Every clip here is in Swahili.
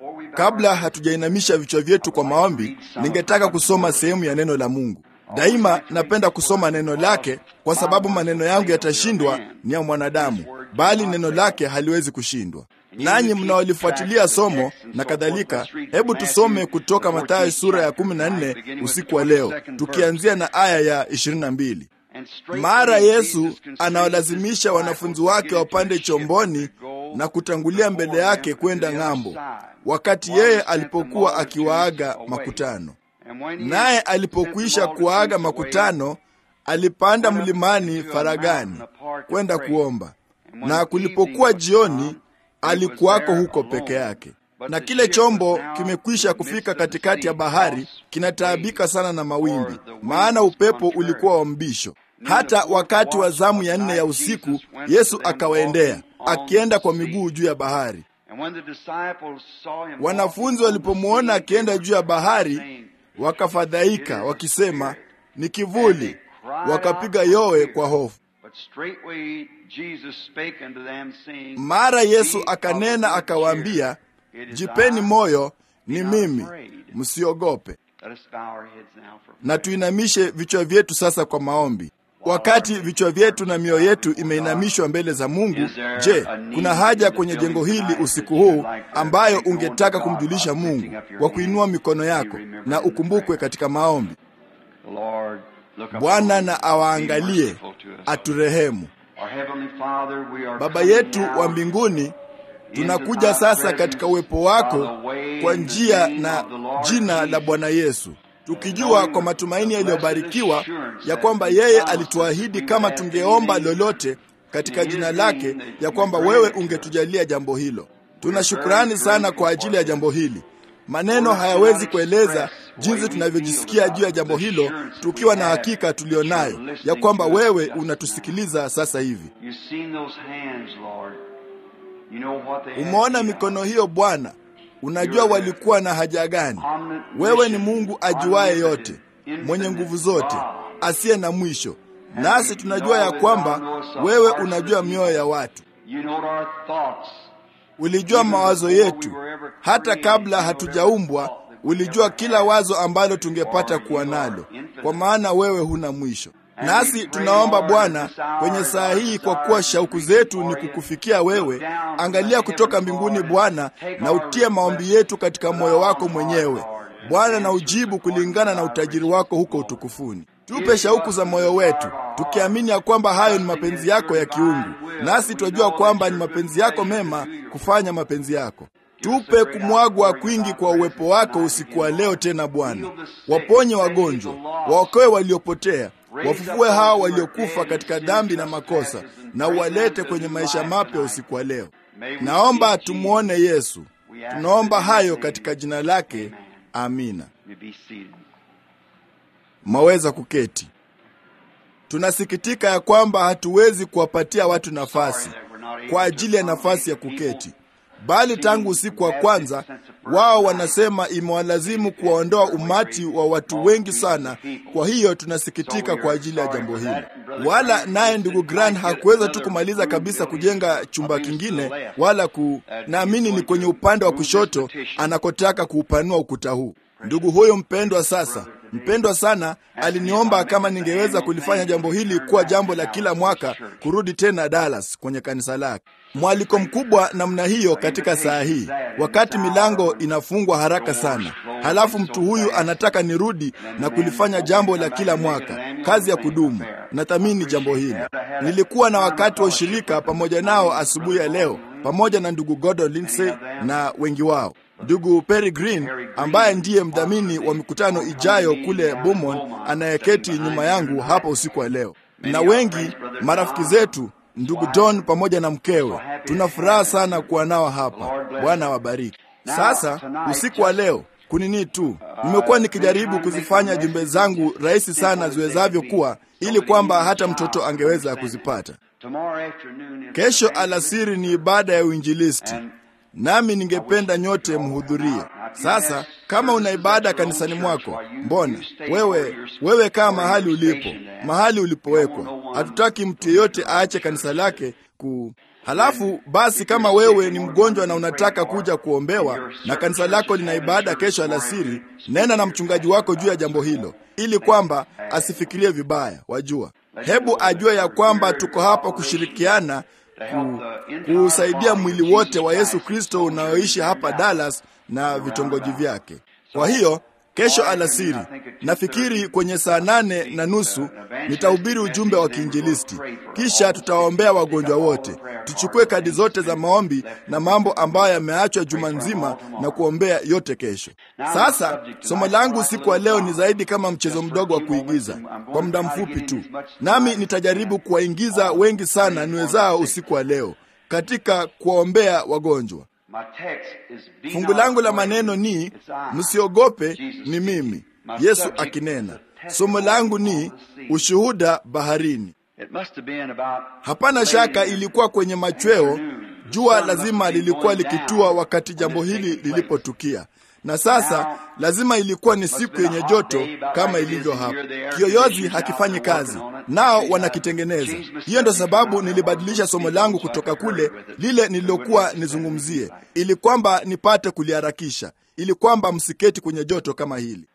Kabla hatujainamisha vichwa vyetu kwa maombi, ningetaka kusoma sehemu ya neno la Mungu. Daima napenda kusoma neno lake, kwa sababu maneno yangu yatashindwa ni ya mwanadamu, bali neno lake haliwezi kushindwa. Nanyi mnaolifuatilia somo na kadhalika, hebu tusome kutoka Mathayo sura ya 14 usiku wa leo, tukianzia na aya ya 22. Mara Yesu anawalazimisha wanafunzi wake wapande chomboni na kutangulia mbele yake kwenda ng'ambo, wakati yeye alipokuwa akiwaaga makutano. Naye alipokwisha kuwaaga makutano, alipanda mlimani faragani kwenda kuomba, na kulipokuwa jioni, alikuwako huko peke yake. Na kile chombo kimekwisha kufika katikati ya bahari, kinataabika sana na mawimbi, maana upepo ulikuwa wa mbisho. Hata wakati wa zamu ya nne ya usiku, Yesu akawaendea akienda kwa miguu juu ya bahari. Wanafunzi walipomwona akienda juu ya bahari, wakafadhaika wakisema, ni kivuli, wakapiga yowe kwa hofu. Mara Yesu akanena akawaambia, jipeni moyo, ni mimi, msiogope. Na tuinamishe vichwa vyetu sasa kwa maombi. Wakati vichwa vyetu na mioyo yetu imeinamishwa mbele za Mungu, je, kuna haja kwenye jengo hili usiku huu ambayo ungetaka kumjulisha Mungu kwa kuinua mikono yako na ukumbukwe katika maombi? Bwana na awaangalie, aturehemu. Baba yetu wa mbinguni, tunakuja sasa katika uwepo wako kwa njia na jina la Bwana Yesu tukijua kwa matumaini yaliyobarikiwa ya kwamba yeye alituahidi kama tungeomba lolote katika jina lake, ya kwamba wewe ungetujalia jambo hilo. Tuna shukrani sana kwa ajili ya jambo hili. Maneno hayawezi kueleza jinsi tunavyojisikia juu ya jambo hilo, tukiwa na hakika tulionayo ya kwamba wewe unatusikiliza sasa hivi. Umeona mikono hiyo Bwana, unajua walikuwa na haja gani. Wewe ni Mungu ajuaye yote, mwenye nguvu zote, asiye na mwisho, nasi tunajua ya kwamba wewe unajua mioyo ya watu. Ulijua mawazo yetu hata kabla hatujaumbwa. Ulijua kila wazo ambalo tungepata kuwa nalo, kwa maana wewe huna mwisho. Nasi tunaomba Bwana kwenye saa hii, kwa kuwa shauku zetu ni kukufikia wewe, angalia kutoka mbinguni Bwana, na utie maombi yetu katika moyo wako mwenyewe Bwana, na ujibu kulingana na utajiri wako huko utukufuni. Tupe shauku za moyo wetu, tukiamini ya kwamba hayo ni mapenzi yako ya kiungu, nasi twajua kwamba ni mapenzi yako mema kufanya mapenzi yako. Tupe kumwagwa kwingi kwa uwepo wako usiku wa leo tena Bwana, waponye wagonjwa, waokoe waliopotea wafufue hao waliokufa katika dhambi na makosa, na uwalete kwenye maisha mapya usiku wa leo. Naomba tumwone Yesu. Tunaomba hayo katika jina lake, amina. Mwaweza kuketi. Tunasikitika ya kwamba hatuwezi kuwapatia watu nafasi kwa ajili ya nafasi ya kuketi, bali tangu usiku wa kwanza wao wanasema imewalazimu kuwaondoa umati wa watu wengi sana. Kwa hiyo tunasikitika kwa ajili ya jambo hili. Wala naye ndugu Grant hakuweza tu kumaliza kabisa kujenga chumba kingine, wala ku, naamini ni kwenye upande wa kushoto anakotaka kuupanua ukuta huu. Ndugu huyo mpendwa sasa mpendwa sana aliniomba kama ningeweza kulifanya jambo hili kuwa jambo la kila mwaka, kurudi tena Dallas kwenye kanisa lake. Mwaliko mkubwa namna hiyo katika saa hii, wakati milango inafungwa haraka sana, halafu mtu huyu anataka nirudi na kulifanya jambo la kila mwaka, kazi ya kudumu. Nathamini jambo hili. Nilikuwa na wakati wa ushirika pamoja nao asubuhi ya leo, pamoja na ndugu Gordon Lindsay na wengi wao ndugu Perry Green ambaye ndiye mdhamini wa mikutano ijayo kule Beaumont, anayeketi nyuma yangu hapa usiku wa leo, na wengi marafiki zetu, ndugu John pamoja na mkewe. Tuna furaha sana kuwa nao hapa. Bwana wabariki. Sasa usiku wa leo kunini tu, nimekuwa nikijaribu kuzifanya jumbe zangu rahisi sana ziwezavyo kuwa, ili kwamba hata mtoto angeweza kuzipata. Kesho alasiri ni ibada ya uinjilisti nami ningependa nyote mhudhurie. Sasa kama una ibada kanisani mwako, mbona wewe wewe kaa mahali ulipo, mahali ulipowekwa. Hatutaki mtu yeyote aache kanisa lake ku Halafu basi, kama wewe ni mgonjwa na unataka kuja kuombewa na kanisa lako lina ibada kesho alasiri, nena na mchungaji wako juu ya jambo hilo, ili kwamba asifikirie vibaya. Wajua, hebu ajue ya kwamba tuko hapa kushirikiana ku, kuusaidia mwili wote wa Yesu Kristo unaoishi hapa Dallas na vitongoji vyake. Kwa hiyo kesho alasiri, nafikiri kwenye saa nane na nusu nitahubiri ujumbe wa kiinjilisti, kisha tutawaombea wagonjwa wote. Tuchukue kadi zote za maombi na mambo ambayo yameachwa juma nzima na kuombea yote kesho. Sasa somo langu usiku wa leo ni zaidi kama mchezo mdogo wa kuigiza kwa muda mfupi tu, nami nitajaribu kuwaingiza wengi sana niwezao usiku wa leo katika kuwaombea wagonjwa. Fungu langu la maneno ni msiogope, ni mimi Yesu akinena. Somo langu ni ushuhuda baharini. Hapana shaka ilikuwa kwenye machweo, jua lazima lilikuwa likitua wakati jambo hili lilipotukia, na sasa lazima ilikuwa ni siku yenye joto kama ilivyo hapa. Kiyoyozi hakifanyi kazi, nao wanakitengeneza. Hiyo ndo sababu nilibadilisha somo langu kutoka kule lile nililokuwa nizungumzie, ili kwamba nipate kuliharakisha, ili kwamba msiketi kwenye joto kama hili.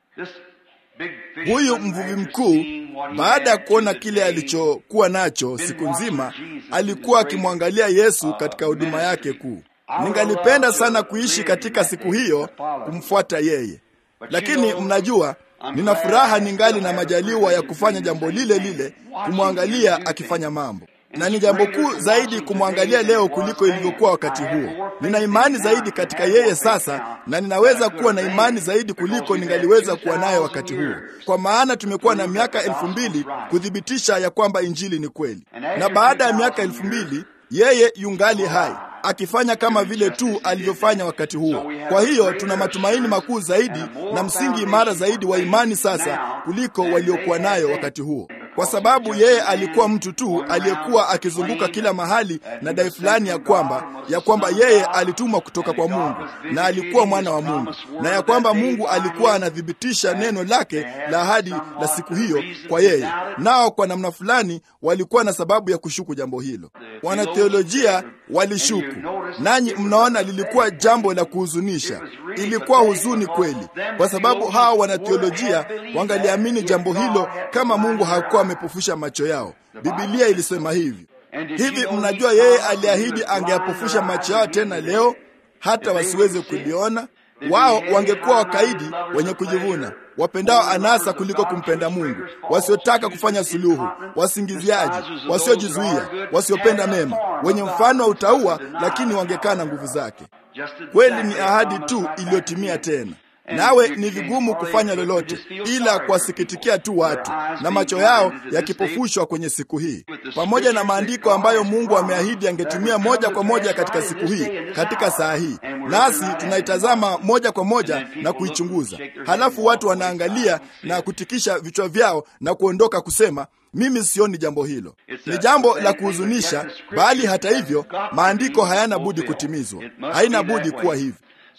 Huyu mvuvi mkuu, baada ya kuona kile alichokuwa nacho siku nzima, alikuwa akimwangalia Yesu katika huduma yake kuu. Ningalipenda sana kuishi katika siku hiyo kumfuata yeye, lakini mnajua, nina furaha ningali na majaliwa ya kufanya jambo lile lile, kumwangalia akifanya mambo na ni jambo kuu zaidi kumwangalia leo kuliko ilivyokuwa wakati huo. Nina imani zaidi katika yeye sasa, na ninaweza kuwa na imani zaidi kuliko ningaliweza kuwa nayo wakati huo, kwa maana tumekuwa na miaka elfu mbili kuthibitisha ya kwamba injili ni kweli, na baada ya miaka elfu mbili yeye yungali hai akifanya kama vile tu alivyofanya wakati huo. Kwa hiyo tuna matumaini makuu zaidi na msingi imara zaidi wa imani sasa kuliko waliokuwa nayo wakati huo, kwa sababu yeye alikuwa mtu tu aliyekuwa akizunguka kila mahali na dai fulani ya kwamba ya kwamba yeye alitumwa kutoka kwa Mungu na alikuwa mwana wa Mungu na ya kwamba Mungu alikuwa anathibitisha neno lake la ahadi la siku hiyo kwa yeye. Nao kwa namna fulani walikuwa na sababu ya kushuku jambo hilo. Wanatheolojia walishuku, nanyi mnaona lilikuwa jambo la kuhuzunisha. Ilikuwa huzuni kweli, kwa sababu hawa wanatheolojia wangaliamini jambo hilo kama Mungu hakuwa amepofusha macho yao. Bibilia ilisema hivi hivi. Mnajua yeye aliahidi angeyapofusha macho yao tena leo hata wasiweze kuliona. Wao wangekuwa wakaidi, wenye kujivuna, wapendao anasa kuliko kumpenda Mungu, wasiotaka kufanya suluhu, wasingiziaji, wasiojizuia, wasiopenda mema, wenye mfano wa utauwa, lakini wangekaa na nguvu zake. Kweli ni ahadi tu iliyotimia tena nawe ni vigumu kufanya lolote ila kuwasikitikia tu watu na macho yao yakipofushwa kwenye siku hii, pamoja na maandiko ambayo Mungu ameahidi angetumia moja kwa moja katika siku hii, katika saa hii, nasi tunaitazama moja kwa moja na kuichunguza. Halafu watu wanaangalia na kutikisha vichwa vyao na kuondoka kusema mimi sioni jambo hilo. Ni jambo la kuhuzunisha, bali hata hivyo maandiko hayana budi kutimizwa, haina budi kuwa hivi.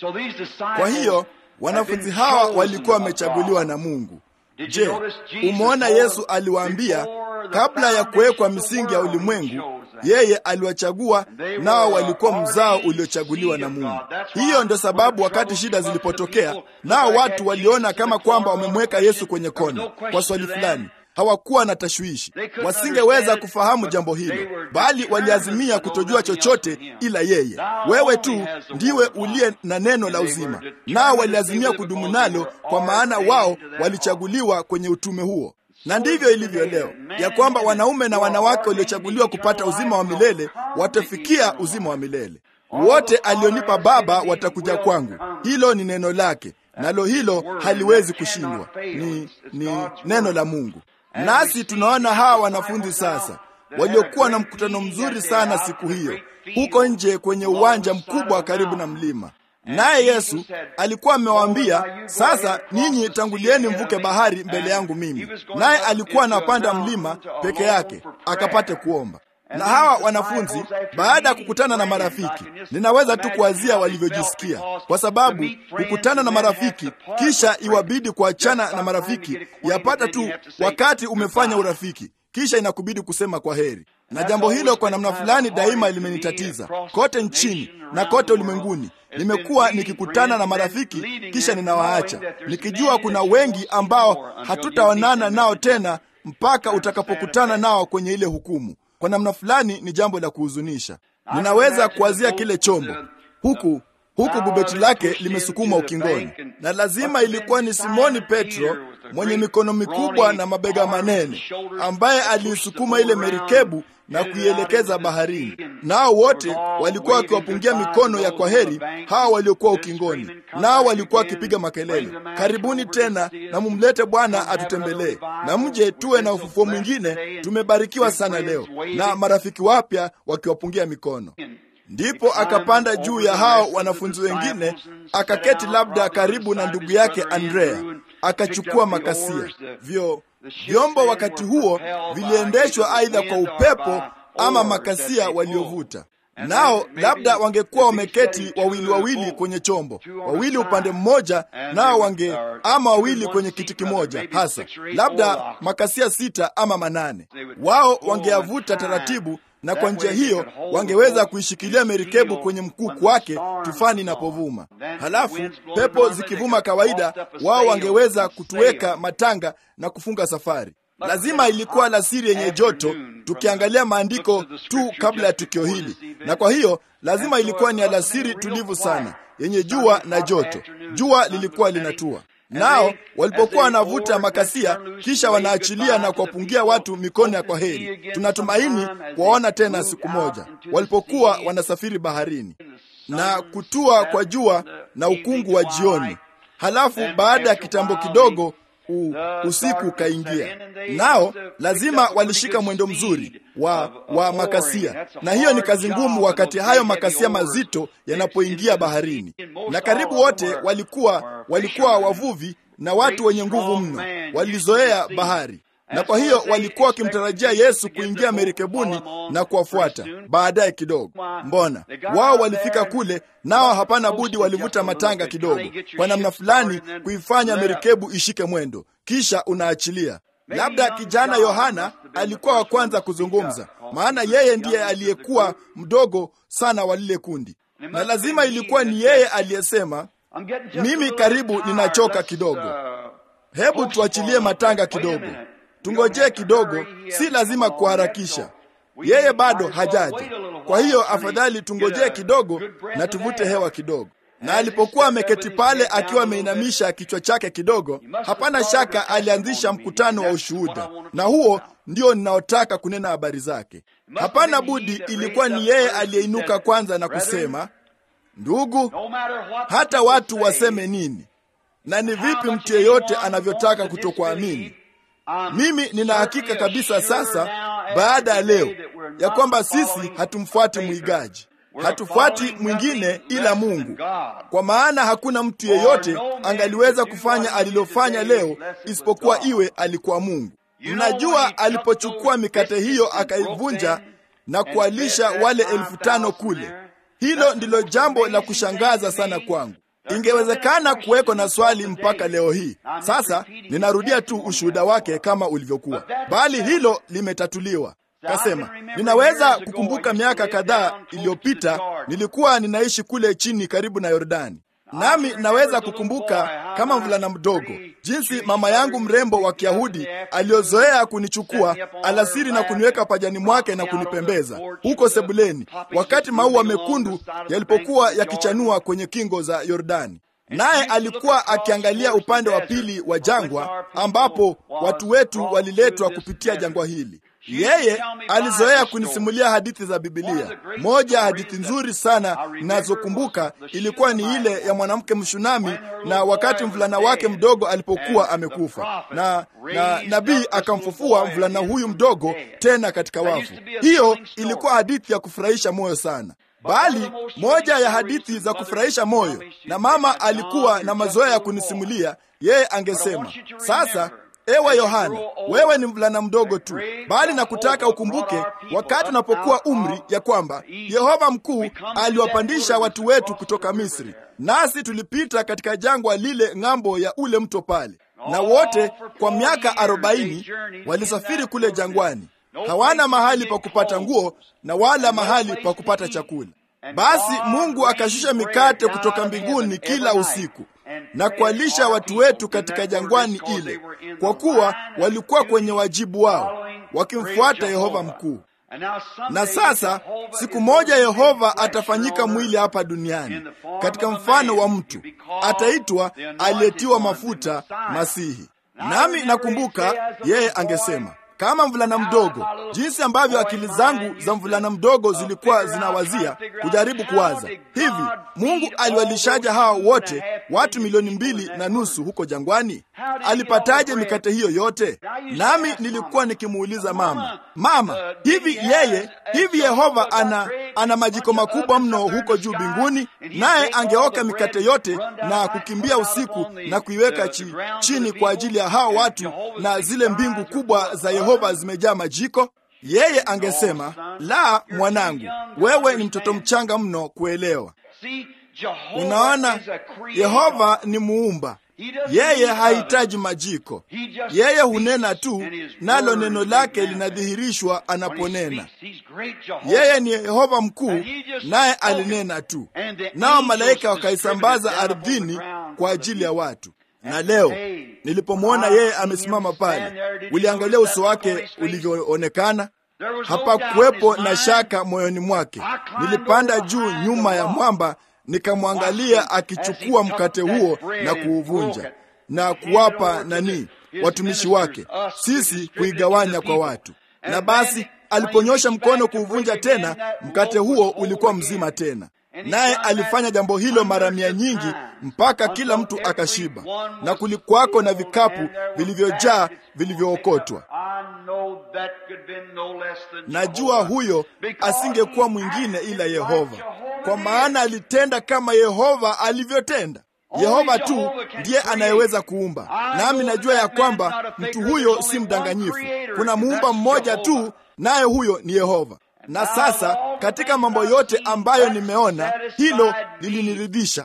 Kwa hiyo wanafunzi hawa walikuwa wamechaguliwa na Mungu. Je, umeona Yesu aliwaambia kabla ya kuwekwa misingi ya ulimwengu, yeye aliwachagua, nao walikuwa mzao uliochaguliwa na Mungu. Hiyo ndio sababu wakati shida zilipotokea, nao watu waliona kama kwamba wamemweka Yesu kwenye kona kwa swali fulani hawakuwa na tashwishi, wasingeweza kufahamu jambo hilo, bali waliazimia kutojua chochote ila yeye. Wewe tu ndiwe uliye na neno la uzima, nao waliazimia kudumu nalo, kwa maana wao walichaguliwa kwenye utume huo. Na ndivyo ilivyo leo, ya kwamba wanaume na wanawake waliochaguliwa kupata uzima wa milele watafikia uzima wa milele. Wote alionipa Baba watakuja kwangu. Hilo ni neno lake, nalo hilo haliwezi kushindwa. Ni, ni neno la Mungu. Nasi tunaona hawa wanafunzi sasa waliokuwa na mkutano mzuri sana siku hiyo huko nje kwenye uwanja mkubwa karibu na mlima. Naye Yesu alikuwa amewaambia, sasa ninyi tangulieni mvuke bahari mbele yangu mimi. Naye alikuwa anapanda mlima peke yake akapate kuomba. Na hawa wanafunzi baada ya kukutana na marafiki, ninaweza tu kuwazia walivyojisikia, kwa sababu kukutana na marafiki kisha iwabidi kuachana na marafiki, yapata tu wakati umefanya urafiki, kisha inakubidi kusema kwa heri. na jambo hilo kwa namna fulani daima limenitatiza kote nchini na kote ulimwenguni. Nimekuwa nikikutana na marafiki kisha ninawaacha nikijua kuna wengi ambao hatutaonana nao tena mpaka utakapokutana nao kwenye ile hukumu. Kwa namna fulani ni jambo la kuhuzunisha. Ninaweza kuwazia kile chombo huku huku bubeti lake limesukumwa ukingoni, na lazima ilikuwa ni Simoni Petro mwenye mikono mikubwa na mabega manene ambaye aliisukuma ile merikebu na kuielekeza baharini. Nao wote walikuwa wakiwapungia mikono ya kwaheri hawa waliokuwa ukingoni, nao walikuwa wakipiga makelele, karibuni tena na mumlete Bwana atutembelee, na mje tuwe na ufufuo mwingine. Tumebarikiwa sana leo, na marafiki wapya wakiwapungia mikono. Ndipo akapanda juu ya hao wanafunzi wengine, akaketi labda karibu na ndugu yake Andrea, akachukua makasia. Vyo vyombo wakati huo viliendeshwa aidha kwa upepo ama makasia waliovuta nao labda wangekuwa wameketi wawili wawili kwenye chombo, wawili upande mmoja, nao wange ama wawili kwenye kiti kimoja, hasa labda makasia sita ama manane. Wao wangeavuta taratibu, na kwa njia hiyo wangeweza kuishikilia merikebu kwenye mkuku wake tufani inapovuma. Halafu pepo zikivuma kawaida, wao wangeweza kutuweka matanga na kufunga safari. Lazima ilikuwa alasiri yenye joto, tukiangalia maandiko tu kabla ya tukio hili, na kwa hiyo lazima ilikuwa ni alasiri tulivu sana yenye jua na joto. Jua lilikuwa linatua, nao walipokuwa wanavuta makasia, kisha wanaachilia na kuwapungia watu mikono ya kwaheri, tunatumaini kuwaona tena siku moja, walipokuwa wanasafiri baharini na kutua kwa jua na ukungu wa jioni. Halafu baada ya kitambo kidogo U, usiku ukaingia, nao lazima walishika mwendo mzuri wa, wa makasia, na hiyo ni kazi ngumu wakati hayo makasia mazito yanapoingia baharini, na karibu wote walikuwa walikuwa wavuvi na watu wenye nguvu mno, walizoea bahari na kwa hiyo walikuwa wakimtarajia Yesu kuingia merikebuni na kuwafuata baadaye kidogo. Mbona wao walifika kule, nao hapana budi walivuta matanga kidogo, kwa namna fulani kuifanya merikebu ishike mwendo, kisha unaachilia. Labda kijana Yohana alikuwa wa kwanza kuzungumza, maana yeye ndiye aliyekuwa mdogo sana wa lile kundi, na lazima ilikuwa ni yeye aliyesema, mimi karibu ninachoka kidogo, hebu tuachilie matanga kidogo tungojee kidogo, si lazima kuharakisha. Yeye bado hajaja, kwa hiyo afadhali tungojee kidogo na tuvute hewa kidogo. Na alipokuwa ameketi pale akiwa ameinamisha kichwa chake kidogo, hapana shaka alianzisha mkutano wa ushuhuda, na huo ndio ninaotaka kunena habari zake. Hapana budi, ilikuwa ni yeye aliyeinuka kwanza na kusema, ndugu, hata watu waseme nini na ni vipi mtu yeyote anavyotaka kutokuamini mimi nina hakika kabisa sasa, baada ya leo, ya kwamba sisi hatumfuati mwigaji, hatufuati mwingine ila Mungu, kwa maana hakuna mtu yeyote angaliweza kufanya alilofanya leo isipokuwa iwe alikuwa Mungu. Mnajua, alipochukua mikate hiyo akaivunja na kuwalisha wale elfu tano kule, hilo ndilo jambo la kushangaza sana kwangu. Ingewezekana kuweko na swali mpaka leo hii. Sasa ninarudia tu ushuhuda wake kama ulivyokuwa, bali hilo limetatuliwa. Kasema, ninaweza kukumbuka miaka kadhaa iliyopita nilikuwa ninaishi kule chini karibu na Yordani, nami naweza kukumbuka kama mvulana mdogo jinsi mama yangu mrembo wa Kiyahudi aliyozoea kunichukua alasiri na kuniweka pajani mwake na kunipembeza huko sebuleni, wakati maua mekundu yalipokuwa yakichanua kwenye kingo za Yordani. Naye alikuwa akiangalia upande wa pili wa jangwa ambapo watu wetu waliletwa kupitia jangwa hili. Yeye alizoea kunisimulia hadithi za Bibilia. Moja ya hadithi nzuri sana ninazokumbuka ilikuwa ni ile ya mwanamke Mshunami na wakati mvulana wake mdogo alipokuwa amekufa, na na nabii akamfufua mvulana huyu mdogo tena katika wafu. Hiyo ilikuwa hadithi ya kufurahisha moyo sana bali moja ya hadithi za kufurahisha moyo, na mama alikuwa na mazoea ya kunisimulia. Yeye angesema, sasa ewe Yohana, wewe ni mvulana mdogo tu, bali nakutaka ukumbuke wakati unapokuwa umri, ya kwamba Yehova mkuu aliwapandisha watu wetu kutoka Misri, nasi tulipita katika jangwa lile ng'ambo ya ule mto pale, na wote kwa miaka arobaini walisafiri kule jangwani hawana mahali pa kupata nguo na wala mahali pa kupata chakula. Basi Mungu akashusha mikate kutoka mbinguni kila usiku na kuwalisha watu wetu katika jangwani ile, kwa kuwa walikuwa kwenye wajibu wao wakimfuata Yehova mkuu. Na sasa siku moja Yehova atafanyika mwili hapa duniani katika mfano wa mtu, ataitwa aliyetiwa mafuta, Masihi. Nami nakumbuka yeye angesema kama mvulana mdogo, jinsi ambavyo akili zangu za mvulana mdogo zilikuwa zinawazia kujaribu kuwaza hivi, Mungu aliwalishaja hawa wote watu milioni mbili na nusu huko jangwani? Alipataje mikate hiyo yote? Nami nilikuwa nikimuuliza mama, mama, hivi yeye hivi Yehova ana ana majiko makubwa mno huko juu mbinguni, naye angeoka mikate yote na kukimbia usiku na kuiweka chi, chini kwa ajili ya hawa watu, na zile mbingu kubwa za Yehova zimejaa majiko? Yeye angesema la, mwanangu, wewe ni mtoto mchanga mno kuelewa. Unaona, Yehova ni muumba yeye hahitaji majiko. Yeye hunena tu, nalo neno lake linadhihirishwa anaponena. Yeye ni Yehova mkuu, naye alinena tu, nao malaika wakaisambaza ardhini kwa ajili ya watu. Na leo nilipomwona yeye amesimama pale, uliangalia uso wake ulivyoonekana. Hapakuwepo na shaka moyoni mwake. Nilipanda juu nyuma ya mwamba nikamwangalia akichukua mkate huo na kuuvunja na kuwapa nani watumishi wake, sisi kuigawanya kwa watu. Na basi aliponyosha mkono kuuvunja tena, mkate huo ulikuwa mzima tena. Naye alifanya jambo hilo mara mia nyingi mpaka kila mtu akashiba, na kulikuwako na vikapu vilivyojaa vilivyookotwa. Najua huyo asingekuwa mwingine ila Yehova, kwa maana alitenda kama Yehova alivyotenda. Yehova tu ndiye anayeweza kuumba, nami najua ya kwamba mtu huyo si mdanganyifu. Kuna muumba mmoja tu, naye huyo ni Yehova. Na sasa katika mambo yote ambayo nimeona, hilo liliniridhisha.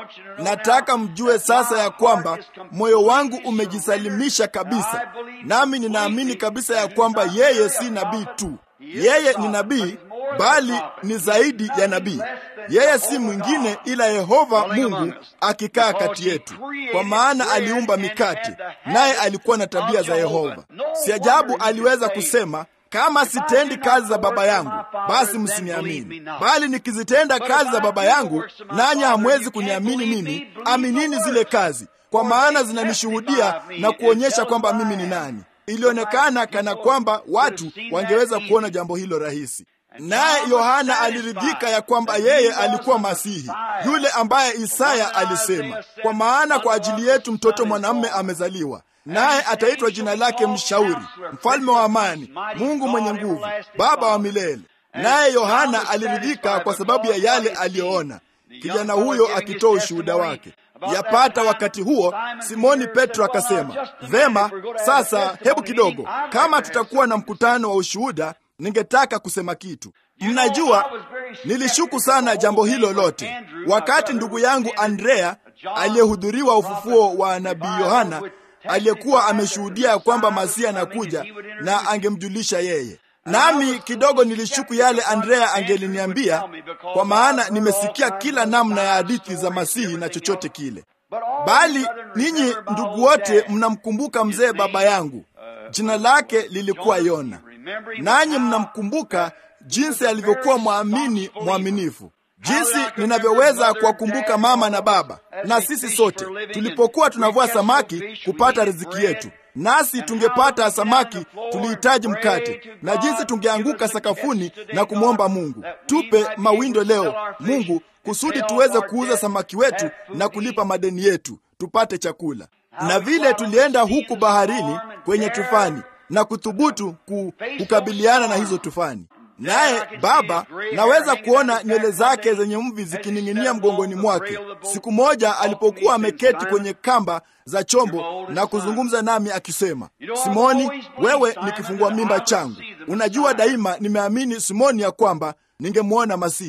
Nataka mjue sasa ya kwamba moyo wangu umejisalimisha kabisa, nami ninaamini kabisa ya kwamba yeye si nabii tu. Yeye ni nabii, bali ni zaidi ya nabii. Yeye si mwingine ila Yehova Mungu akikaa kati yetu, kwa maana aliumba mikate, naye alikuwa na tabia za Yehova. Si ajabu aliweza kusema kama sitendi kazi za Baba yangu basi msiniamini, bali nikizitenda kazi za Baba yangu nanyi hamwezi kuniamini mimi. Aminini zile kazi, kwa maana zinanishuhudia na kuonyesha kwamba mimi ni nani. Ilionekana kana kwamba watu wangeweza kuona jambo hilo rahisi. Naye Yohana aliridhika ya kwamba yeye alikuwa Masihi, yule ambaye Isaya alisema, kwa maana kwa ajili yetu mtoto mwanamume amezaliwa naye ataitwa jina lake Mshauri, Mfalme wa Amani, Mungu mwenye nguvu, Baba wa milele. Naye Yohana aliridhika kwa sababu ya yale aliyoona, kijana huyo akitoa ushuhuda wake. Yapata wakati huo, Simoni Petro akasema, vema, sasa hebu kidogo, kama tutakuwa na mkutano wa ushuhuda, ningetaka kusema kitu. Mnajua, nilishuku sana jambo hilo lote wakati ndugu yangu Andrea aliyehudhuriwa ufufuo wa nabii Yohana aliyekuwa ameshuhudia ya kwamba Masihi anakuja na angemjulisha yeye. Nami kidogo nilishuku yale Andrea angeliniambia, kwa maana nimesikia kila namna ya hadithi za Masihi na chochote kile. Bali ninyi ndugu wote mnamkumbuka mzee baba yangu, jina lake lilikuwa Yona, nanyi mnamkumbuka jinsi alivyokuwa mwamini mwaminifu jinsi ninavyoweza kuwakumbuka mama na baba na sisi sote tulipokuwa tunavua samaki kupata riziki yetu, nasi tungepata samaki, tulihitaji mkate, na jinsi tungeanguka sakafuni na kumwomba Mungu, tupe mawindo leo Mungu, kusudi tuweze kuuza samaki wetu na kulipa madeni yetu, tupate chakula. Na vile tulienda huku baharini kwenye tufani na kuthubutu kukabiliana na hizo tufani naye baba, naweza kuona nywele zake zenye mvi zikining'inia mgongoni mwake. Siku moja alipokuwa ameketi kwenye kamba za chombo na kuzungumza nami akisema, Simoni, wewe ni kifungua mimba changu. Unajua, daima nimeamini Simoni ya kwamba ningemwona Masihi.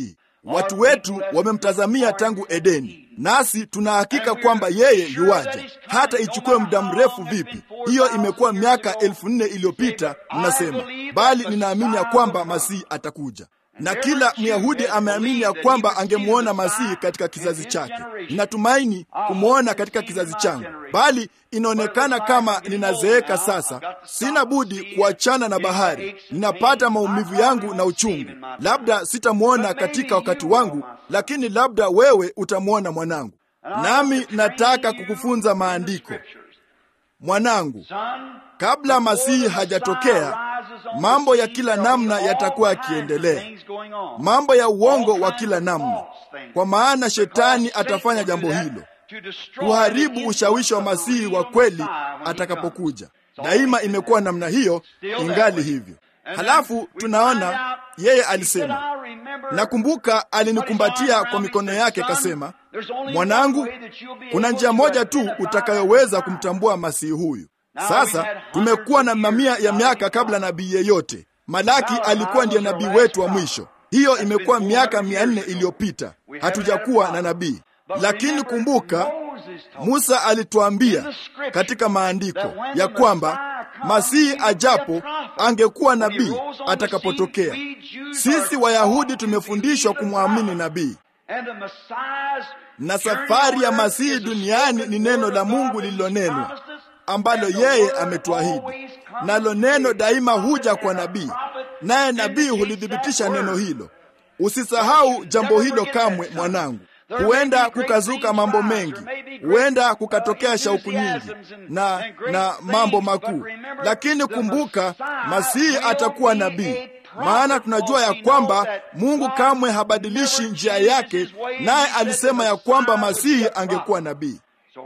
Watu wetu wamemtazamia tangu Edeni, nasi tuna hakika kwamba yeye yuwaja, hata ichukue muda mrefu vipi. Hiyo imekuwa miaka elfu nne iliyopita, mnasema, bali ninaamini ya kwamba Masihi atakuja na kila Myahudi ameamini ya kwamba angemwona Masihi katika kizazi chake. Ninatumaini kumwona katika kizazi changu, bali inaonekana kama ninazeeka sasa. Sina budi kuachana na bahari, ninapata maumivu yangu na uchungu. Labda sitamwona katika wakati wangu, lakini labda wewe utamwona mwanangu. Nami nataka kukufunza maandiko, mwanangu. Kabla Masihi hajatokea, mambo ya kila namna yatakuwa yakiendelea, mambo ya uongo wa kila namna, kwa maana shetani atafanya jambo hilo, kuharibu ushawishi wa Masihi wa kweli atakapokuja. Daima imekuwa namna hiyo, ingali hivyo. Halafu tunaona yeye alisema, nakumbuka alinikumbatia kwa mikono yake, kasema, mwanangu, kuna njia moja tu utakayoweza kumtambua Masihi huyu. Sasa tumekuwa na mamia ya miaka kabla nabii yeyote. Malaki alikuwa ndiye nabii wetu wa mwisho. Hiyo imekuwa miaka mia nne iliyopita, hatujakuwa na nabii. Lakini kumbuka, Musa alituambia katika maandiko ya kwamba Masihi ajapo angekuwa nabii atakapotokea. Sisi Wayahudi tumefundishwa kumwamini nabii, na safari ya Masihi duniani ni neno la Mungu lililonenwa ambalo yeye ametuahidi, nalo neno daima huja kwa nabii, naye nabii hulithibitisha neno hilo. Usisahau jambo hilo kamwe, mwanangu. Huenda kukazuka mambo mengi, huenda kukatokea shauku nyingi na, na mambo makuu, lakini kumbuka, Masihi atakuwa nabii, maana tunajua ya kwamba Mungu kamwe habadilishi njia yake, naye alisema ya kwamba Masihi angekuwa nabii.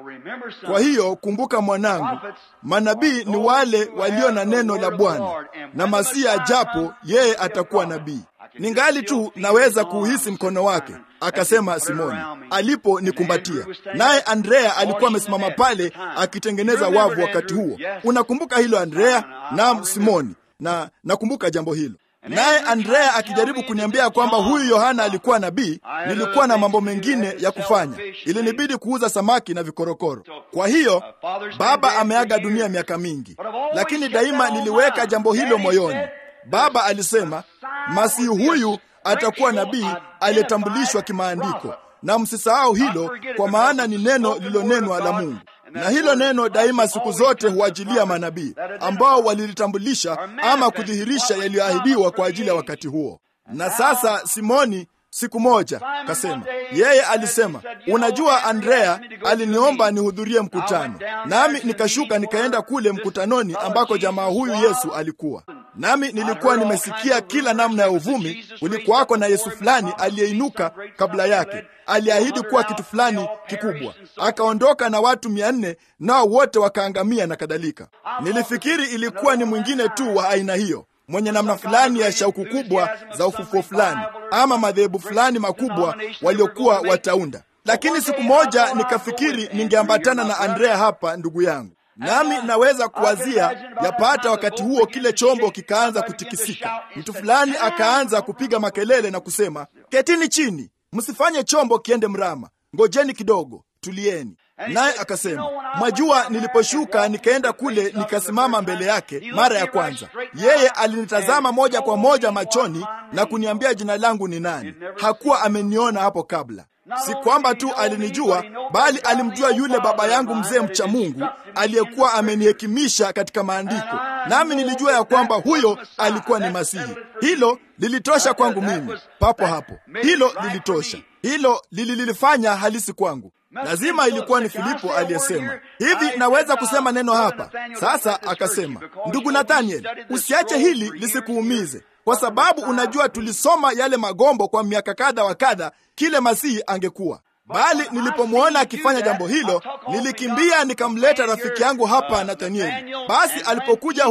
Kwa hiyo kumbuka, mwanangu, manabii ni wale walio na neno la Bwana, na Masihi ajapo yeye atakuwa nabii. Ningali tu naweza kuuhisi mkono wake, akasema Simoni aliponikumbatia. Naye Andrea alikuwa amesimama pale akitengeneza wavu wakati huo. Unakumbuka hilo Andrea? Naam, Simoni, na nakumbuka jambo hilo. Naye Andrea akijaribu kuniambia kwamba huyu Yohana alikuwa nabii, nilikuwa na mambo mengine ya kufanya, ilinibidi kuuza samaki na vikorokoro. Kwa hiyo baba ameaga dunia miaka mingi, lakini daima niliweka jambo hilo moyoni. Baba alisema Masihi huyu atakuwa nabii aliyetambulishwa kimaandiko, na msisahau hilo, kwa maana ni neno lililonenwa la Mungu na hilo neno daima siku zote huajilia manabii ambao walilitambulisha ama kudhihirisha yaliyoahidiwa kwa ajili ya wakati huo. Na sasa Simoni siku moja kasema, yeye alisema, unajua, Andrea aliniomba nihudhurie mkutano, nami nikashuka nikaenda kule mkutanoni ambako jamaa huyu Yesu alikuwa nami nilikuwa nimesikia kila namna ya uvumi. Ulikuwako na Yesu fulani aliyeinuka kabla yake, aliahidi kuwa kitu fulani kikubwa, akaondoka na watu mia nne nao wote wakaangamia na kadhalika. Nilifikiri ilikuwa ni mwingine tu wa aina hiyo mwenye namna fulani ya shauku kubwa za ufufuo fulani ama madhehebu fulani makubwa waliokuwa wataunda. Lakini siku moja nikafikiri ningeambatana na Andrea hapa, ndugu yangu nami naweza kuwazia yapata wakati huo kile chombo kikaanza kutikisika. Mtu fulani akaanza kupiga makelele na kusema, ketini chini, msifanye chombo kiende mrama, ngojeni kidogo, tulieni. Naye akasema, mwajua, niliposhuka nikaenda kule nikasimama mbele yake mara ya kwanza, yeye alinitazama moja kwa moja machoni na kuniambia jina langu ni nani. Hakuwa ameniona hapo kabla. Si kwamba tu alinijua, bali alimjua yule baba yangu mzee mcha Mungu aliyekuwa amenihekimisha katika maandiko, nami nilijua ya kwamba huyo alikuwa ni Masihi. Hilo lilitosha kwangu mimi papo hapo, hilo lilitosha, hilo lililifanya halisi kwangu. Lazima ilikuwa ni Filipo aliyesema hivi, naweza kusema neno hapa sasa. Akasema, ndugu Nathaniel, usiache hili lisikuumize, kwa sababu unajua tulisoma yale magombo kwa miaka kadha wa kadha, kile Masihi angekuwa bali nilipomwona akifanya jambo hilo, nilikimbia nikamleta rafiki yangu hapa Nathanieli. Basi alipokuja huku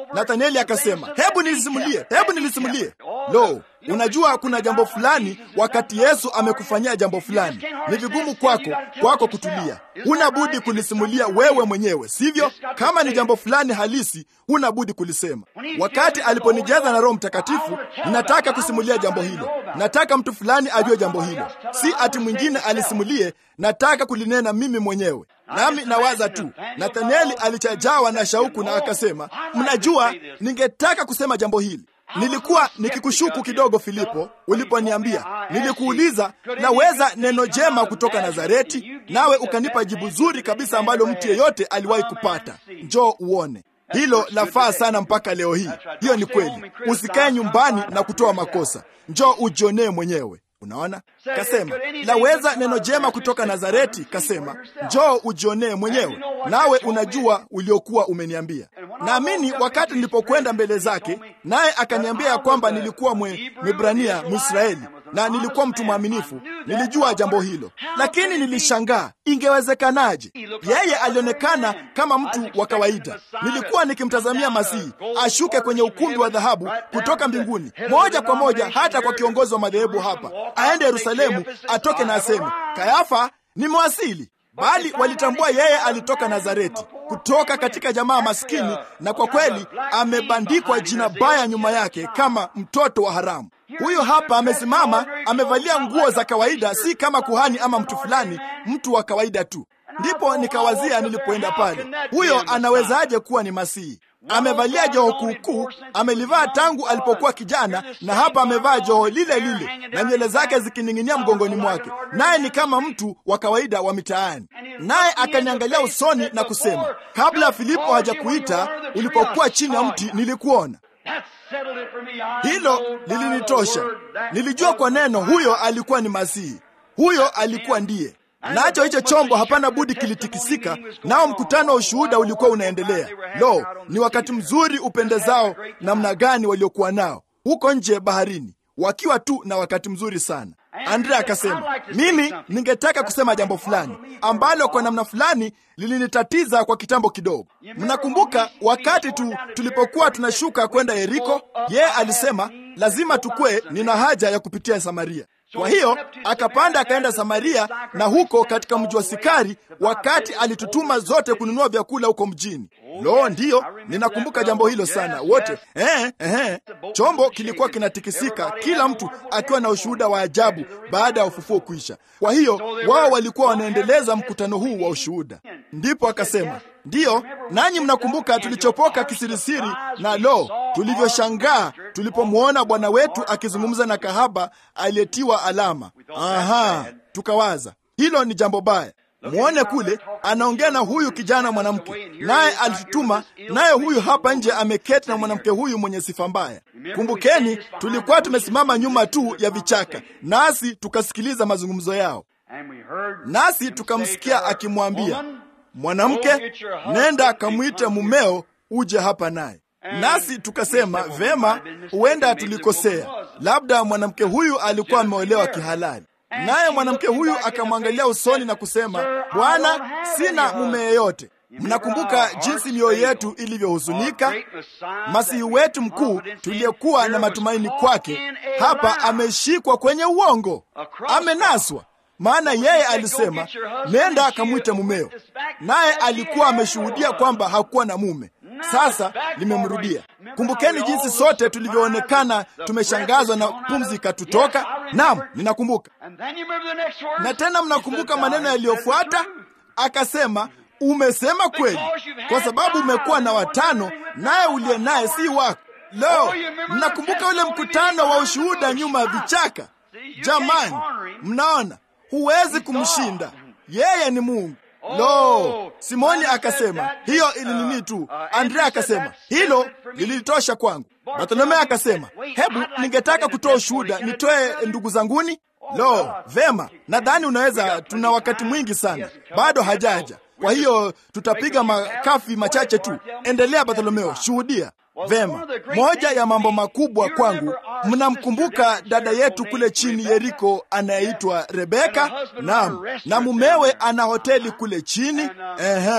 Nathanieli akasema, hebu nilisimulie, hebu nilisimulie. Lo, unajua kuna jambo fulani, wakati Yesu amekufanyia jambo fulani, ni vigumu kwako kwako kutulia. Huna budi kulisimulia wewe mwenyewe, sivyo? Kama ni jambo fulani halisi, huna budi kulisema. Wakati aliponijaza na Roho Mtakatifu, ninataka kusimulia jambo hilo. Nataka mtu fulani ajue jambo hilo, si ati mwingine alisimulie. Nataka kulinena mimi mwenyewe. Nami nawaza tu, Nathanieli alichajawa na shauku na akasema, mnajua, ningetaka kusema jambo hili. Nilikuwa nikikushuku kidogo, Filipo, uliponiambia. Nilikuuliza, naweza neno jema kutoka Nazareti? Nawe ukanipa jibu zuri kabisa ambalo mtu yeyote aliwahi kupata. Njoo uone. Hilo lafaa sana mpaka leo hii. Hiyo ni kweli. Usikae nyumbani na kutoa makosa, njoo ujionee mwenyewe. Unaona, kasema laweza neno jema kutoka Nazareti. Kasema njoo ujionee mwenyewe, nawe unajua uliokuwa umeniambia. Naamini wakati nilipokwenda mbele zake, naye akaniambia ya kwamba nilikuwa mwe Mwebrania Mwisraeli na nilikuwa mtu mwaminifu, nilijua jambo hilo, lakini nilishangaa ingewezekanaje? Yeye alionekana kama mtu wa kawaida. Nilikuwa nikimtazamia Masihi ashuke kwenye ukumbi wa dhahabu kutoka mbinguni moja kwa moja hata kwa kiongozi wa madhehebu hapa, aende Yerusalemu, atoke na aseme, Kayafa, nimewasili. Bali walitambua yeye alitoka Nazareti, kutoka katika jamaa maskini, na kwa kweli amebandikwa jina baya nyuma yake kama mtoto wa haramu. Huyo hapa amesimama, amevalia nguo za kawaida, si kama kuhani ama mtu fulani, mtu wa kawaida tu. Ndipo nikawazia nilipoenda pale, huyo anawezaje kuwa ni Masihi? Amevalia joho kuukuu, amelivaa tangu alipokuwa kijana, na hapa amevaa joho lile lile na nywele zake zikining'inia mgongoni mwake, naye ni kama mtu wa kawaida wa mitaani. Naye akaniangalia usoni na kusema, kabla Filipo hajakuita, ulipokuwa chini ya mti nilikuona. Hilo lilinitosha. Nilijua kwa neno huyo alikuwa ni Masihi, huyo alikuwa ndiye nacho hicho chombo hapana budi kilitikisika, nao mkutano wa ushuhuda ulikuwa unaendelea. Lo, ni wakati mzuri upendezao namna gani waliokuwa nao huko nje baharini, wakiwa tu na wakati mzuri sana. Andrea akasema, mimi ningetaka kusema jambo fulani ambalo kwa namna fulani lilinitatiza kwa kitambo kidogo. Mnakumbuka wakati tu tulipokuwa tunashuka kwenda Yeriko, yeye alisema lazima tukwe, nina haja ya kupitia Samaria. Kwa hiyo akapanda akaenda Samaria, na huko katika mji wa Sikari, wakati alitutuma zote kununua vyakula huko mjini. Lo, ndiyo, ninakumbuka jambo hilo sana. Wote eh, eh, chombo kilikuwa kinatikisika, kila mtu akiwa na ushuhuda wa ajabu baada ya ufufuo kuisha. Kwa hiyo wao walikuwa wanaendeleza mkutano huu wa ushuhuda. Ndipo akasema ndiyo, nanyi mnakumbuka tulichopoka kisirisiri, na lo, tulivyoshangaa tulipomwona Bwana wetu akizungumza na kahaba aliyetiwa alama. Aha, tukawaza hilo ni jambo baya. Mwone kule anaongea na huyu kijana mwanamke, naye alitutuma, naye huyu hapa nje ameketi na mwanamke huyu mwenye sifa mbaya. Kumbukeni, tulikuwa tumesimama nyuma tu ya vichaka, nasi tukasikiliza mazungumzo yao, nasi tukamsikia akimwambia mwanamke, nenda akamwite mumeo uje hapa naye. Nasi tukasema vema, huenda tulikosea, labda mwanamke huyu alikuwa ameolewa kihalali. Naye mwanamke huyu akamwangalia usoni na kusema, Bwana, sina mume yeyote. Mnakumbuka jinsi mioyo yetu ilivyohuzunika. Masihi wetu mkuu tuliyekuwa na matumaini kwake, hapa ameshikwa kwenye uongo, amenaswa. Maana yeye alisema nenda akamwite mumeo, naye alikuwa ameshuhudia kwamba hakuwa na mume. Sasa limemrudia. Kumbukeni jinsi sote tulivyoonekana tumeshangazwa na pumzi ikatutoka. Naam, ninakumbuka. Na tena mnakumbuka maneno yaliyofuata, akasema umesema kweli, kwa sababu umekuwa na watano, naye uliye naye si wako. Lo, mnakumbuka ule mkutano wa ushuhuda nyuma ya vichaka? Jamani, mnaona huwezi kumshinda yeye, ni Mungu. Lo, Simoni akasema hiyo ilinini tu. Andrea akasema hilo lilitosha kwangu. Bartolomeo akasema hebu, ningetaka kutoa ushuhuda, nitoe ndugu zanguni. Lo, vema, nadhani unaweza, tuna wakati mwingi sana, bado hajaja. Kwa hiyo tutapiga makafi machache tu. Endelea Bartolomeo, shuhudia. Vema, moja ya mambo makubwa kwangu, mnamkumbuka dada yetu kule chini Yeriko anayeitwa Rebeka? Naam, na mumewe ana hoteli kule chini. Ehe,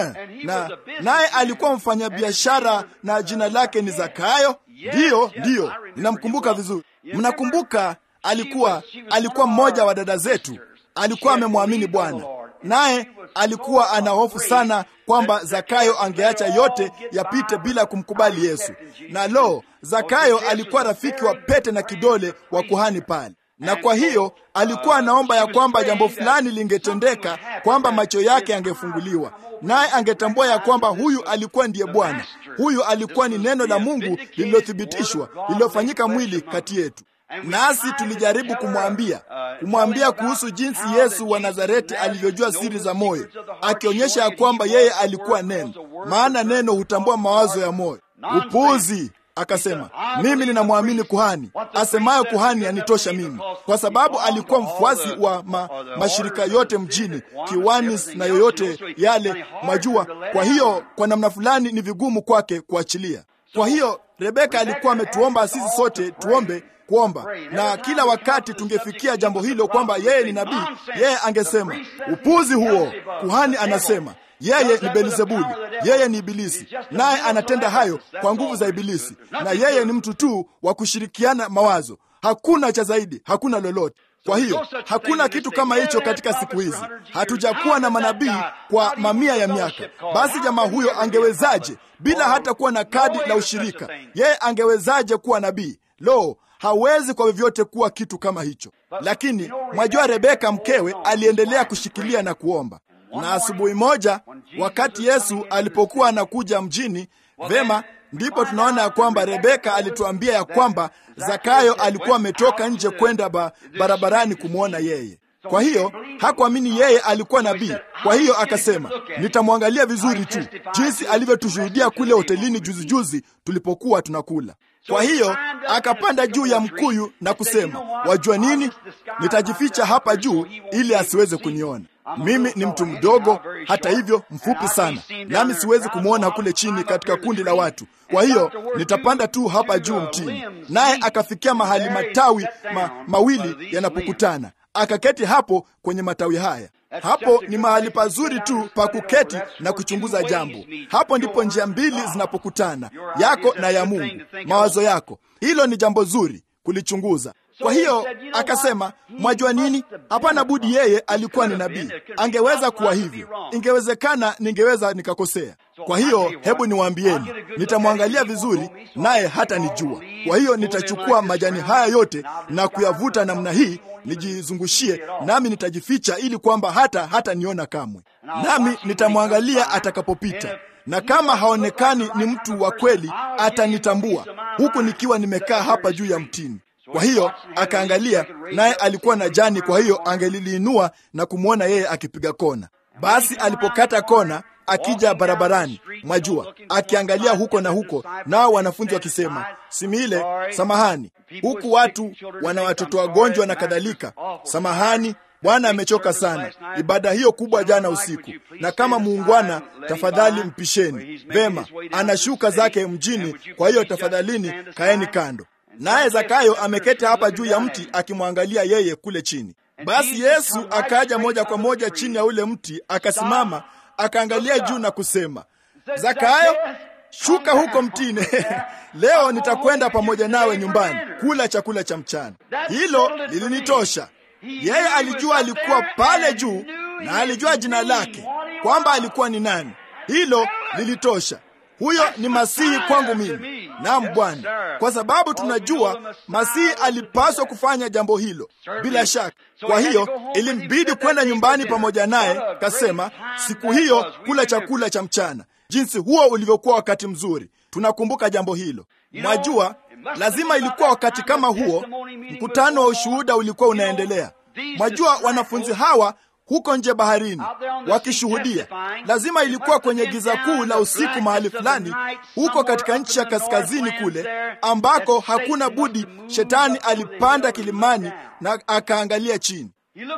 na naye alikuwa mfanyabiashara na jina lake ni Zakayo. Ndiyo, ndiyo, ninamkumbuka vizuri. Mnakumbuka, alikuwa alikuwa mmoja wa dada zetu, alikuwa amemwamini Bwana, naye alikuwa ana hofu sana kwamba Zakayo angeacha yote yapite bila kumkubali Yesu. Na lo, Zakayo alikuwa rafiki wa pete na kidole wa kuhani pale na kwa hiyo alikuwa anaomba ya kwamba jambo fulani lingetendeka, kwamba macho yake yangefunguliwa, naye angetambua ya kwamba huyu alikuwa ndiye Bwana. Huyu alikuwa ni neno la Mungu lililothibitishwa, lililofanyika mwili kati yetu. Nasi tulijaribu kumwambia kumwambia kuhusu jinsi Yesu wa Nazareti alivyojua siri za moyo, akionyesha ya kwamba yeye alikuwa neno, maana neno hutambua mawazo ya moyo. Upuuzi! Akasema, mimi ninamwamini kuhani, asemayo kuhani anitosha mimi, kwa sababu alikuwa mfuasi wa ma, mashirika yote mjini, Kiwanis na yoyote yale majua. Kwa hiyo kwa namna fulani ni vigumu kwake kuachilia. Kwa hiyo Rebeka alikuwa ametuomba sisi sote tuombe kuomba, na kila wakati tungefikia jambo hilo kwamba yeye ni nabii, yeye angesema upuzi huo, kuhani anasema yeye ni Belzebuli, yeye ni Ibilisi, naye anatenda hayo kwa nguvu za Ibilisi, na yeye ni mtu tu wa kushirikiana mawazo. Hakuna cha zaidi, hakuna lolote. Kwa hiyo hakuna kitu kama hicho katika siku hizi. Hatujakuwa na manabii kwa mamia ya miaka. Basi jamaa huyo angewezaje, bila hata kuwa na kadi la ushirika, yeye angewezaje kuwa nabii? Lo, hawezi kwa vyovyote kuwa kitu kama hicho. Lakini mwajua, Rebeka mkewe aliendelea kushikilia na kuomba na asubuhi moja wakati Yesu alipokuwa anakuja mjini, vema, ndipo tunaona ya kwamba Rebeka alituambia ya kwamba Zakayo alikuwa ametoka nje kwenda ba, barabarani kumwona yeye. Kwa hiyo hakuamini yeye alikuwa nabii. Kwa hiyo akasema, nitamwangalia vizuri tu, jinsi alivyotushuhudia kule hotelini juzi juzi tulipokuwa tunakula. Kwa hiyo akapanda juu ya mkuyu na kusema, wajua nini, nitajificha hapa juu ili asiweze kuniona. Mimi ni mtu mdogo, hata hivyo mfupi sana, nami siwezi kumwona kule chini katika kundi la watu. Kwa hiyo nitapanda tu hapa juu mtini. Naye akafikia mahali matawi ma, mawili yanapokutana, akaketi hapo kwenye matawi haya. Hapo ni mahali pazuri tu pa kuketi na kuchunguza jambo. Hapo ndipo njia mbili zinapokutana, yako na ya Mungu, mawazo yako. Hilo ni jambo zuri kulichunguza. Kwa hiyo akasema, mwajua nini? Hapana budi, yeye alikuwa ni nabii, angeweza kuwa hivyo. Ingewezekana ningeweza nikakosea. Kwa hiyo hebu niwaambieni, nitamwangalia vizuri, naye hata nijua. Kwa hiyo nitachukua majani haya yote na kuyavuta namna hii nijizungushie, nami nitajificha ili kwamba hata hata niona kamwe, nami nitamwangalia atakapopita na kama haonekani ni mtu wa kweli, atanitambua huku nikiwa nimekaa hapa juu ya mtini. Kwa hiyo akaangalia, naye alikuwa na jani, kwa hiyo angeliliinua na kumwona yeye akipiga kona. Basi alipokata kona akija barabarani, mwajua, akiangalia huko na huko, nao wanafunzi wakisema, Simile, samahani, huku watu wana watoto wagonjwa na kadhalika, samahani Bwana amechoka sana ibada hiyo kubwa jana usiku, na kama muungwana, tafadhali mpisheni. Vema, anashuka zake mjini, kwa hiyo tafadhalini kaeni kando. Naye Zakayo ameketi hapa juu ya mti akimwangalia yeye kule chini. Basi Yesu akaja moja kwa moja chini ya ule mti, akasimama, akaangalia juu na kusema, Zakayo, shuka huko mtini leo nitakwenda pamoja nawe nyumbani kula chakula cha mchana. Hilo lilinitosha. Yeye alijua alikuwa pale juu na alijua jina lake kwamba alikuwa ni nani. Hilo lilitosha. Huyo ni Masihi kwangu mimi. Naam Bwana, kwa sababu tunajua Masihi alipaswa kufanya jambo hilo bila shaka. Kwa hiyo ilimbidi kwenda nyumbani pamoja naye. Kasema siku hiyo kula chakula cha mchana, jinsi huo ulivyokuwa wakati mzuri. Tunakumbuka jambo hilo. Mwajua, lazima ilikuwa wakati kama huo, mkutano wa ushuhuda ulikuwa unaendelea. Mwajua, wanafunzi hawa huko nje baharini wakishuhudia. Lazima ilikuwa kwenye giza kuu la usiku mahali fulani huko katika nchi ya kaskazini kule, ambako hakuna budi. Shetani alipanda kilimani na akaangalia chini,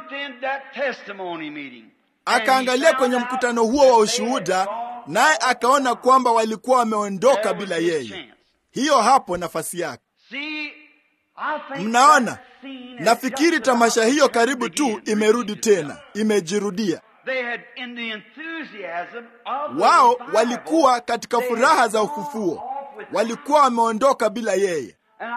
akaangalia kwenye mkutano huo wa ushuhuda, naye akaona kwamba walikuwa wameondoka bila yeye. Hiyo hapo nafasi yake. Mnaona, nafikiri tamasha hiyo karibu tu imerudi tena, imejirudia. wao walikuwa katika furaha za ufufuo, walikuwa wameondoka bila yeye.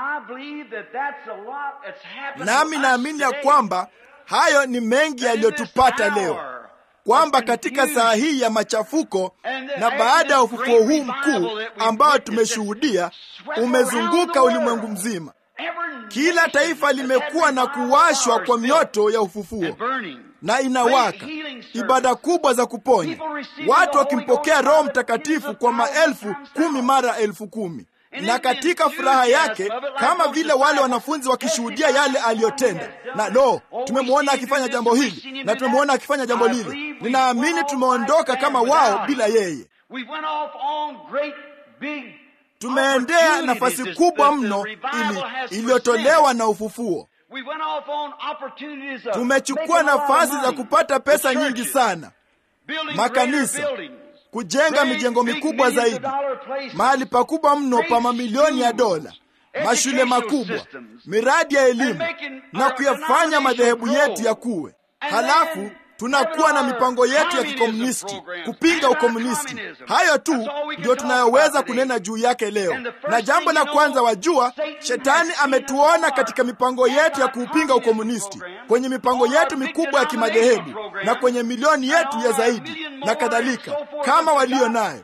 Nami naamini ya kwamba hayo ni mengi yaliyotupata leo, kwamba katika saa hii ya machafuko na baada ya ufufuo huu mkuu ambao tumeshuhudia umezunguka ulimwengu mzima, kila taifa limekuwa na kuwashwa kwa mioto ya ufufuo na inawaka, ibada kubwa za kuponya, watu wakimpokea Roho Mtakatifu kwa maelfu kumi mara elfu kumi na katika furaha yake, kama vile wale wanafunzi wakishuhudia yale aliyotenda. Na lo, tumemwona akifanya jambo hili na tumemwona akifanya jambo lile. Ninaamini tumeondoka kama wao bila yeye. Tumeendea nafasi kubwa mno ili iliyotolewa na ufufuo. Tumechukua nafasi za kupata pesa nyingi sana, makanisa kujenga mijengo mikubwa zaidi, mahali pakubwa mno pa mamilioni ya dola, mashule makubwa, miradi ya elimu na kuyafanya madhehebu yetu yakuwe. Halafu tunakuwa na mipango yetu ya kikomunisti kupinga ukomunisti. Hayo tu ndio tunayoweza kunena juu yake leo. Na jambo la kwanza, wajua, shetani ametuona katika mipango yetu ya kuupinga ukomunisti, kwenye mipango yetu mikubwa ya kimadhehebu na kwenye milioni yetu ya zaidi na kadhalika, kama walio nayo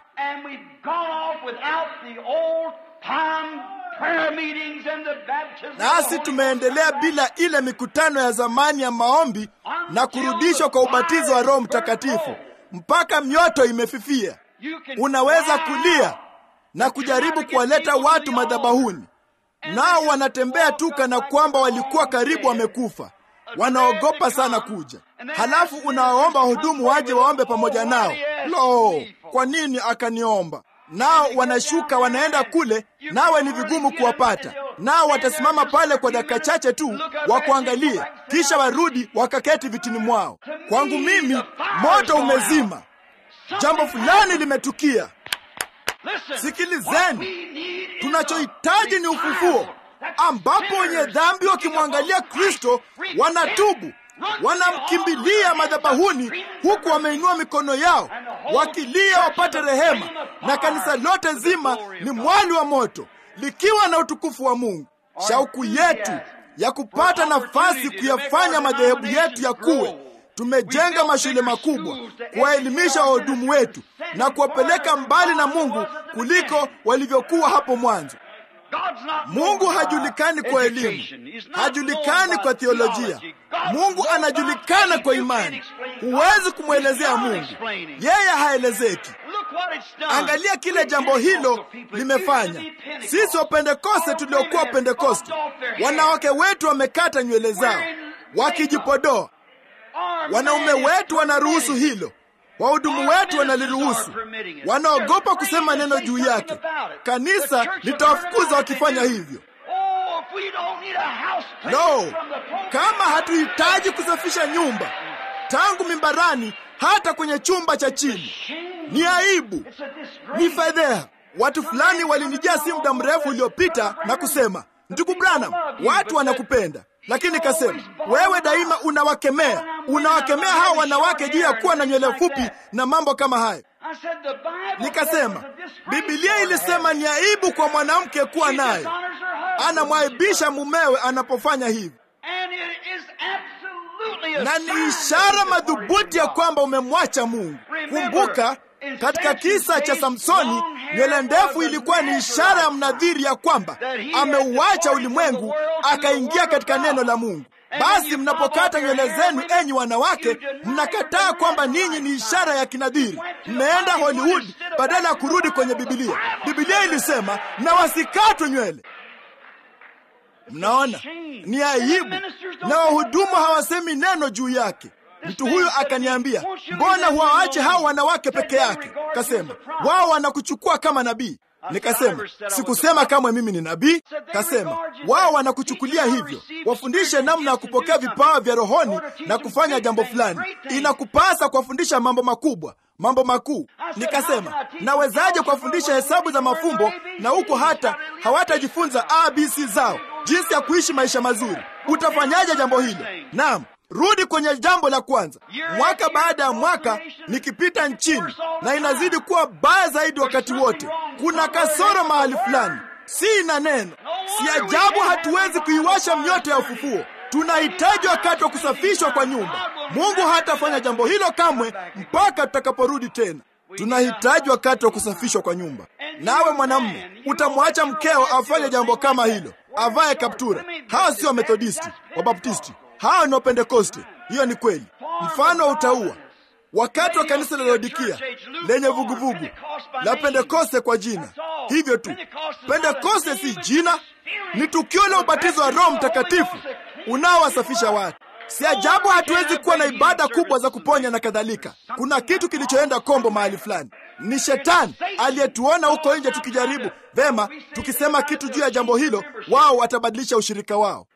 nasi tumeendelea bila ile mikutano ya zamani ya maombi na kurudishwa kwa ubatizo wa Roho Mtakatifu mpaka mioto imefifia. Unaweza kulia na kujaribu kuwaleta watu madhabahuni, nao wanatembea tu kana kwamba walikuwa karibu wamekufa, wanaogopa sana kuja. Halafu unawaomba wahudumu waje waombe pamoja nao. Lo, kwa nini akaniomba? Nao wanashuka wanaenda kule, nawe ni vigumu kuwapata. Nao watasimama pale kwa dakika chache tu wakuangalie, kisha warudi wakaketi vitini mwao. Kwangu mimi, moto umezima, jambo fulani limetukia. Sikilizeni, tunachohitaji ni ufufuo, ambapo wenye dhambi wakimwangalia Kristo wanatubu wanamkimbilia madhabahuni huku wameinua mikono yao wakilia wapate rehema, na kanisa lote zima ni mwali wa moto likiwa na utukufu wa Mungu. Shauku yetu ya kupata nafasi kuyafanya madhehebu yetu ya kuwe, tumejenga mashule makubwa kuwaelimisha wahudumu wetu na kuwapeleka mbali na Mungu kuliko walivyokuwa hapo mwanzo. Mungu hajulikani kwa elimu, hajulikani kwa theolojia. Mungu anajulikana kwa imani. Huwezi kumwelezea Mungu, yeye haelezeki. Angalia kile jambo hilo limefanya. Sisi Wapentekoste tuliokuwa Pentekoste, wanawake wetu wamekata nywele zao wakijipodoa. Wanaume wetu wanaruhusu hilo, wahudumu wetu wanaliruhusu, wanaogopa kusema neno juu yake. Kanisa litawafukuza wakifanya hivyo. No, kama hatuhitaji kusafisha nyumba tangu mimbarani hata kwenye chumba cha chini, ni aibu, ni fedheha. Watu fulani walinijia si muda mrefu uliopita na kusema, ndugu Branham, watu wanakupenda lakini kasema wewe daima unawakemea, unawakemea hawa wanawake juu ya kuwa na nywele fupi na mambo kama hayo. Nikasema Biblia ilisema ni aibu kwa mwanamke kuwa naye, anamwaibisha mumewe anapofanya hivi, na ni ishara madhubuti ya kwamba umemwacha Mungu. Kumbuka katika kisa cha Samsoni, nywele ndefu ilikuwa ni ishara ya mnadhiri ya kwamba ameuacha ulimwengu akaingia katika neno la Mungu. Basi mnapokata nywele zenu, enyi wanawake, mnakataa kwamba ninyi ni ishara ya kinadhiri. Mmeenda Hollywood badala ya kurudi kwenye Bibilia. Bibilia ilisema na wasikatwe nywele. Mnaona, ni aibu, na wahudumu hawasemi neno juu yake. Mtu huyu akaniambia, mbona huwaache hao wanawake peke yake? Kasema wao wanakuchukua kama nabii. Nikasema sikusema kamwe mimi ni nabii. Kasema wao wanakuchukulia hivyo, wafundishe namna ya kupokea vipawa vya rohoni na kufanya jambo fulani. Inakupasa kuwafundisha mambo makubwa, mambo makuu. Nikasema nawezaje kuwafundisha hesabu za mafumbo na huko hata hawatajifunza abc zao, jinsi ya kuishi maisha mazuri? Utafanyaje jambo hilo? Naam, Rudi kwenye jambo la kwanza. Mwaka baada ya mwaka nikipita nchini, na inazidi kuwa baya zaidi wakati wote. Kuna kasoro mahali fulani, si na neno. Si ajabu hatuwezi kuiwasha mioto ya ufufuo. Tunahitaji wakati wa kusafishwa kwa nyumba. Mungu hatafanya jambo hilo kamwe mpaka tutakaporudi tena. Tunahitaji wakati wa kusafishwa kwa nyumba. Nawe mwanamume, utamwacha mkeo afanye jambo kama hilo, avae kaptura? Hawa sio Wamethodisti, Wabaptisti, hawa ni Wapentekoste. Hiyo ni kweli. Mfano wa utaua wakati wa kanisa la Laodikia lenye vuguvugu la Pentekoste kwa jina, hivyo tu. Pentekoste si jina, ni tukio la ubatizo wa Roho Mtakatifu unaowasafisha watu. Si ajabu hatuwezi kuwa na ibada kubwa za kuponya na kadhalika. Kuna kitu kilichoenda kombo mahali fulani. Ni shetani aliyetuona huko nje tukijaribu vema, tukisema kitu juu ya jambo hilo, wao watabadilisha ushirika wao.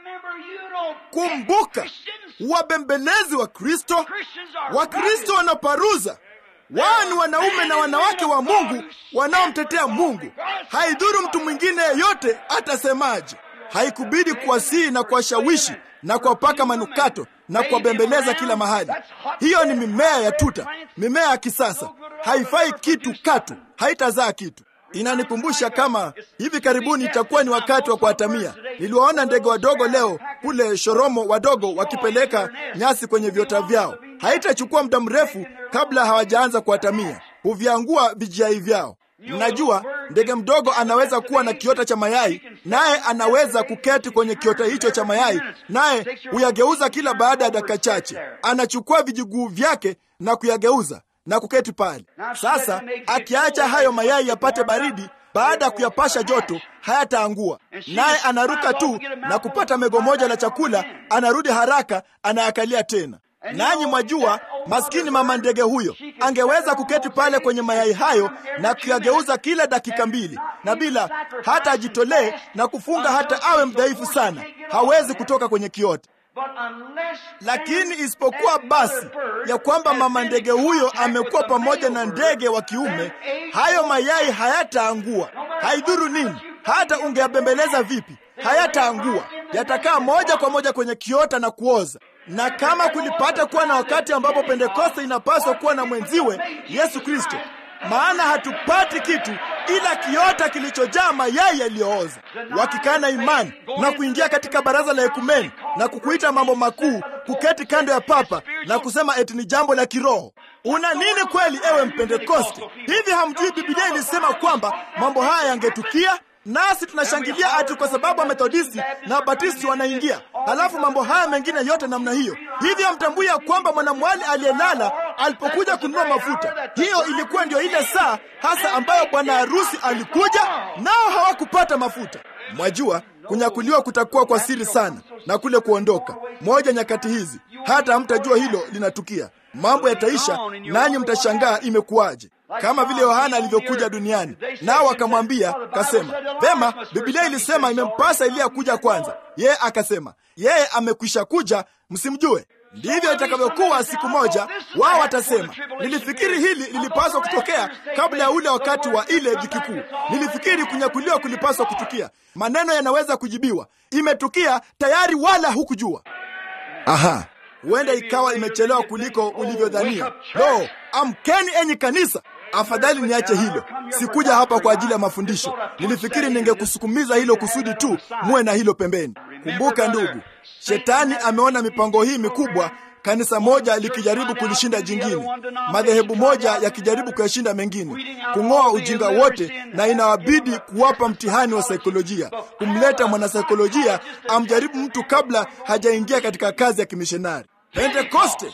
Kumbuka, wabembelezi wa Kristo, Wakristo wanaparuza wao ni wanaume na wanawake wa Mungu wanaomtetea Mungu. Haidhuru mtu mwingine yeyote atasemaje. Haikubidi kuwasihi na kuwashawishi na kuwapaka manukato na kuwabembeleza kila mahali. Hiyo ni mimea ya tuta, mimea ya kisasa, haifai kitu katu, haitazaa kitu. Inanikumbusha kama hivi karibuni itakuwa ni wakati wa kuatamia. Niliwaona ndege wadogo leo kule Shoromo, wadogo wakipeleka nyasi kwenye viota vyao. Haitachukua muda mrefu kabla hawajaanza kuatamia, huviangua vijai vyao. Mnajua ndege mdogo anaweza kuwa na kiota cha mayai, naye anaweza kuketi kwenye kiota hicho cha mayai, naye huyageuza kila baada ya dakika chache. Anachukua vijiguu vyake na kuyageuza na kuketi pale. Sasa akiacha hayo mayai yapate baridi, baada ya kuyapasha joto hayataangua, naye anaruka tu na kupata mego moja la chakula, anarudi haraka, anayakalia tena. Nanyi mwajua, maskini mama ndege huyo angeweza kuketi pale kwenye mayai hayo na kuyageuza kila dakika mbili, na bila hata ajitolee na kufunga hata awe mdhaifu sana, hawezi kutoka kwenye kiota. Lakini isipokuwa basi ya kwamba mama ndege huyo amekuwa pamoja na ndege wa kiume, hayo mayai hayataangua. Haidhuru nini, hata ungeyabembeleza vipi, hayataangua. Yatakaa moja kwa moja kwenye kiota na kuoza. Na kama kulipata kuwa na wakati ambapo Pentekoste inapaswa kuwa na mwenziwe Yesu Kristo, maana hatupati kitu ila kiota kilichojaa mayai yaliyooza. Wakikana imani na kuingia katika baraza la ekumeni na kukuita mambo makuu, kuketi kando ya papa na kusema eti ni jambo la kiroho. Una nini kweli, ewe Mpentekoste? Hivi hamjui Biblia ilisema kwamba mambo haya yangetukia? Nasi tunashangilia ati kwa sababu Wamethodisti na Wabatisti wanaingia, halafu mambo haya mengine yote namna hiyo. Hivyo hamtambui ya kwamba mwanamwali aliyelala alipokuja kununua mafuta, hiyo ilikuwa ndio ile saa hasa ambayo bwana harusi alikuja, nao hawakupata mafuta. Mwajua, kunyakuliwa kutakuwa kwa siri sana na kule kuondoka moja nyakati hizi, hata hamtajua hilo linatukia. Mambo yataisha, nanyi mtashangaa imekuwaje kama vile Yohana alivyokuja duniani, nao akamwambia kasema, vema, Biblia ilisema imempasa Eliya kuja kwanza. Yeye akasema yeye amekwisha kuja, msimjue. Ndivyo itakavyokuwa siku moja. Wao watasema, nilifikiri hili lilipaswa kutokea kabla ya ule wakati wa ile dhiki kuu. Nilifikiri kunyakuliwa kulipaswa kutukia. Maneno yanaweza kujibiwa, imetukia tayari, wala hukujua. Aha, huenda ikawa imechelewa kuliko ulivyodhania. Lo, amkeni enyi kanisa! Afadhali niache hilo. Sikuja hapa kwa ajili ya mafundisho. Nilifikiri ningekusukumiza hilo kusudi tu muwe na hilo pembeni. Kumbuka ndugu, shetani ameona mipango hii mikubwa, kanisa moja likijaribu kulishinda jingine, madhehebu moja yakijaribu kuyashinda mengine, kung'oa ujinga wote, na inawabidi kuwapa mtihani wa saikolojia, kumleta mwanasaikolojia amjaribu mtu kabla hajaingia katika kazi ya kimishonari. Pentekoste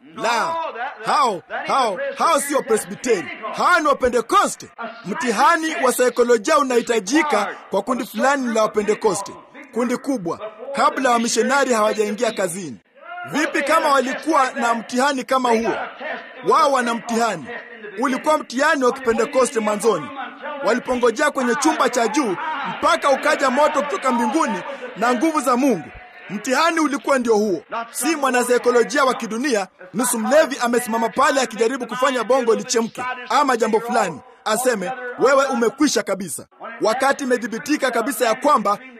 la hao hao hao sio Presbiteri, hao ni Wapentekoste. Mtihani wa saikolojia unahitajika kwa kundi fulani la Wapentekoste, kundi kubwa, kabla wamishonari hawajaingia kazini. Vipi kama walikuwa na mtihani kama huo? Wao wana mtihani, ulikuwa mtihani wa Kipentekoste mwanzoni, walipongojea kwenye chumba cha juu mpaka ukaja moto kutoka mbinguni na nguvu za Mungu. Mtihani ulikuwa ndio huo, si mwanasaikolojia wa kidunia, nusu mlevi amesimama pale akijaribu kufanya bongo lichemke ama jambo fulani, aseme wewe umekwisha kabisa, wakati imedhibitika kabisa ya kwamba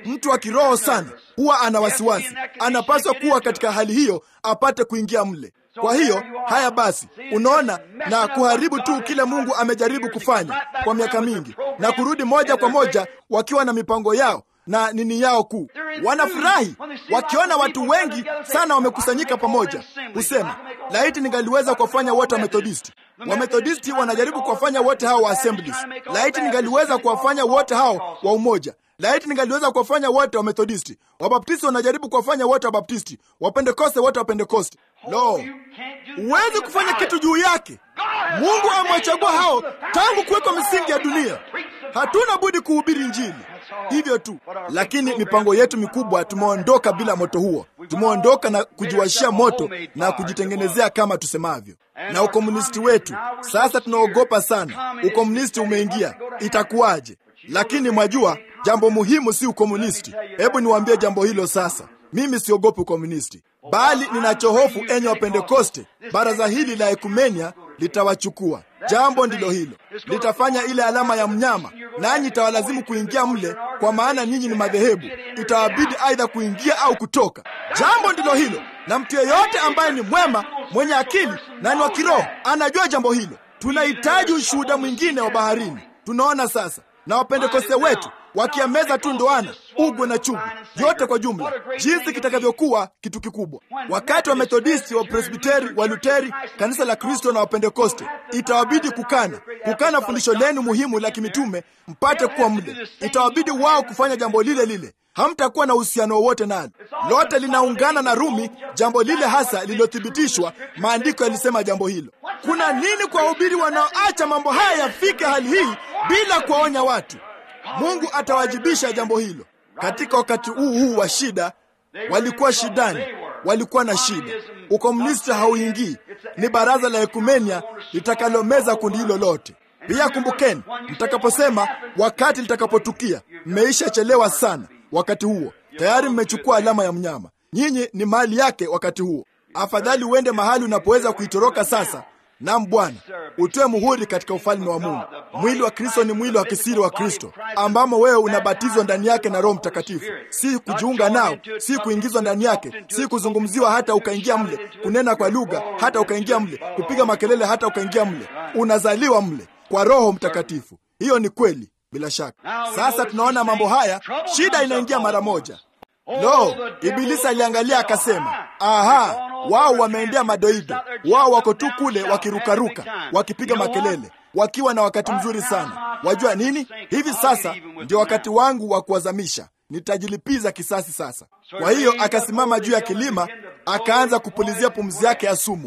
Mtu wa kiroho sana huwa ana wasiwasi, anapaswa kuwa katika hali hiyo apate kuingia mle. Kwa hiyo haya basi, unaona, na kuharibu tu kile Mungu amejaribu kufanya kwa miaka mingi, na kurudi moja kwa moja wakiwa na mipango yao na nini yao kuu. Wanafurahi wakiona watu wengi sana wamekusanyika pamoja, husema laiti ningaliweza kuwafanya wote wa Methodisti. Wamethodisti wanajaribu kuwafanya wote hao wa Assemblies. Laiti ningaliweza kuwafanya wote hao wa Umoja. Laiti ningaliweza kuwafanya wote wa Methodisti. Wabaptisti wanajaribu kuwafanya wote wa Baptisti, Wapentekoste wote wa Pentekoste. Lo, huwezi kufanya kitu juu yake. Mungu amewachagua hao tangu kuwekwa misingi ya dunia. Hatuna budi kuhubiri Injili, hivyo tu. Lakini mipango yetu mikubwa, tumeondoka bila moto huo. Tumeondoka na kujiwashia moto na kujitengenezea kama tusemavyo. Na ukomunisti wetu sasa, tunaogopa sana. Ukomunisti umeingia, itakuwaje? Lakini mwajua, jambo muhimu si ukomunisti. Hebu niwaambie jambo hilo sasa. Mimi siogopi ukomunisti, bali ninachohofu, enyi wa Pentekoste, baraza hili la ekumenia litawachukua. Jambo ndilo hilo, litafanya ile alama ya mnyama, nanyi itawalazimu kuingia mle, kwa maana nyinyi ni madhehebu. Itawabidi aidha kuingia au kutoka. Jambo ndilo hilo, na mtu yeyote ambaye ni mwema, mwenye akili na ni wa kiroho anajua jambo hilo. Tunahitaji ushuhuda mwingine wa baharini. Tunaona sasa na wapentekoste wetu wakiameza tu ndoana, ugwe na chugu, yote kwa jumla, jinsi kitakavyokuwa kitu kikubwa. Wakati wa Methodisti, wa Presbiteri, wa Luteri, kanisa la Kristo na Wapentekoste, itawabidi kukana kukana fundisho lenu muhimu la kimitume mpate kuwa mle. Itawabidi wao kufanya jambo lile lile, hamtakuwa na uhusiano wowote nalo. Lote linaungana na Rumi, jambo lile hasa lililothibitishwa. Maandiko yalisema jambo hilo. Kuna nini kwa wahubiri wanaoacha mambo haya yafike hali hii bila kuwaonya watu? Mungu atawajibisha jambo hilo. Katika wakati huu huu wa shida, walikuwa shidani, walikuwa na shida. Ukomunisti hauingii, ni baraza la ekumenia litakalomeza kundi hilo lote. Pia kumbukeni, mtakaposema wakati litakapotukia, mmeisha chelewa sana. Wakati huo tayari mmechukua alama ya mnyama, nyinyi ni mali yake. Wakati huo afadhali uende mahali unapoweza kuitoroka sasa Nam Bwana, utoe muhuri katika ufalme wa Mungu. Mwili wa Kristo ni mwili wa kisiri wa Kristo, ambamo wewe unabatizwa ndani yake na Roho Mtakatifu, si kujiunga nao, si kuingizwa ndani yake, si kuzungumziwa hata ukaingia mle, kunena kwa lugha hata ukaingia mle, kupiga makelele hata ukaingia mle. Unazaliwa mle kwa Roho Mtakatifu. Hiyo ni kweli, bila shaka. Sasa tunaona mambo haya, shida inaingia mara moja. Lo, Ibilisi aliangalia akasema, aha, wao wameendea madoido, wao wako tu kule wakirukaruka, wakipiga makelele, wakiwa na wakati mzuri sana. Wajua nini? Hivi sasa ndio wakati wangu wa kuwazamisha, nitajilipiza kisasi sasa. Kwa hiyo akasimama juu ya kilima, akaanza kupulizia pumzi yake ya sumu.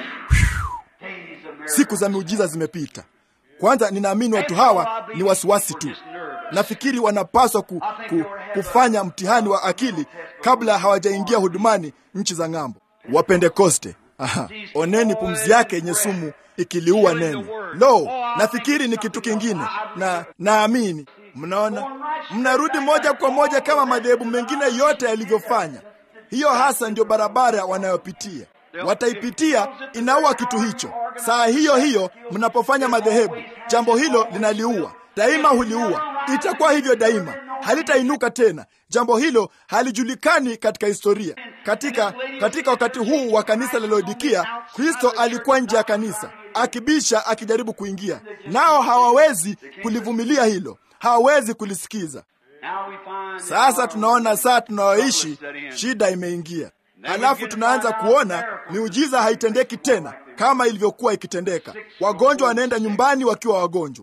Siku za miujiza zimepita. Kwanza ninaamini watu hawa ni wasiwasi tu. Nafikiri wanapaswa ku, ku, kufanya mtihani wa akili kabla hawajaingia hudumani nchi za ng'ambo. Wapentekoste, aha, oneni pumzi yake yenye sumu ikiliua neno. Lo, nafikiri ni kitu kingine, na naamini mnaona, mnarudi moja kwa moja kama madhehebu mengine yote yalivyofanya. Hiyo hasa ndio barabara wanayopitia wataipitia inaua kitu hicho. Saa hiyo hiyo mnapofanya madhehebu, jambo hilo linaliua daima, huliua. Itakuwa hivyo daima, halitainuka tena. Jambo hilo halijulikani katika historia. Katika katika wakati huu wa kanisa la Laodikia, Kristo alikuwa nje ya kanisa akibisha, akijaribu kuingia, nao hawawezi kulivumilia hilo, hawawezi kulisikiza. Sasa tunaona saa tunayoishi, shida imeingia. Halafu tunaanza kuona miujiza haitendeki tena kama ilivyokuwa ikitendeka. Wagonjwa wanaenda nyumbani wakiwa wagonjwa.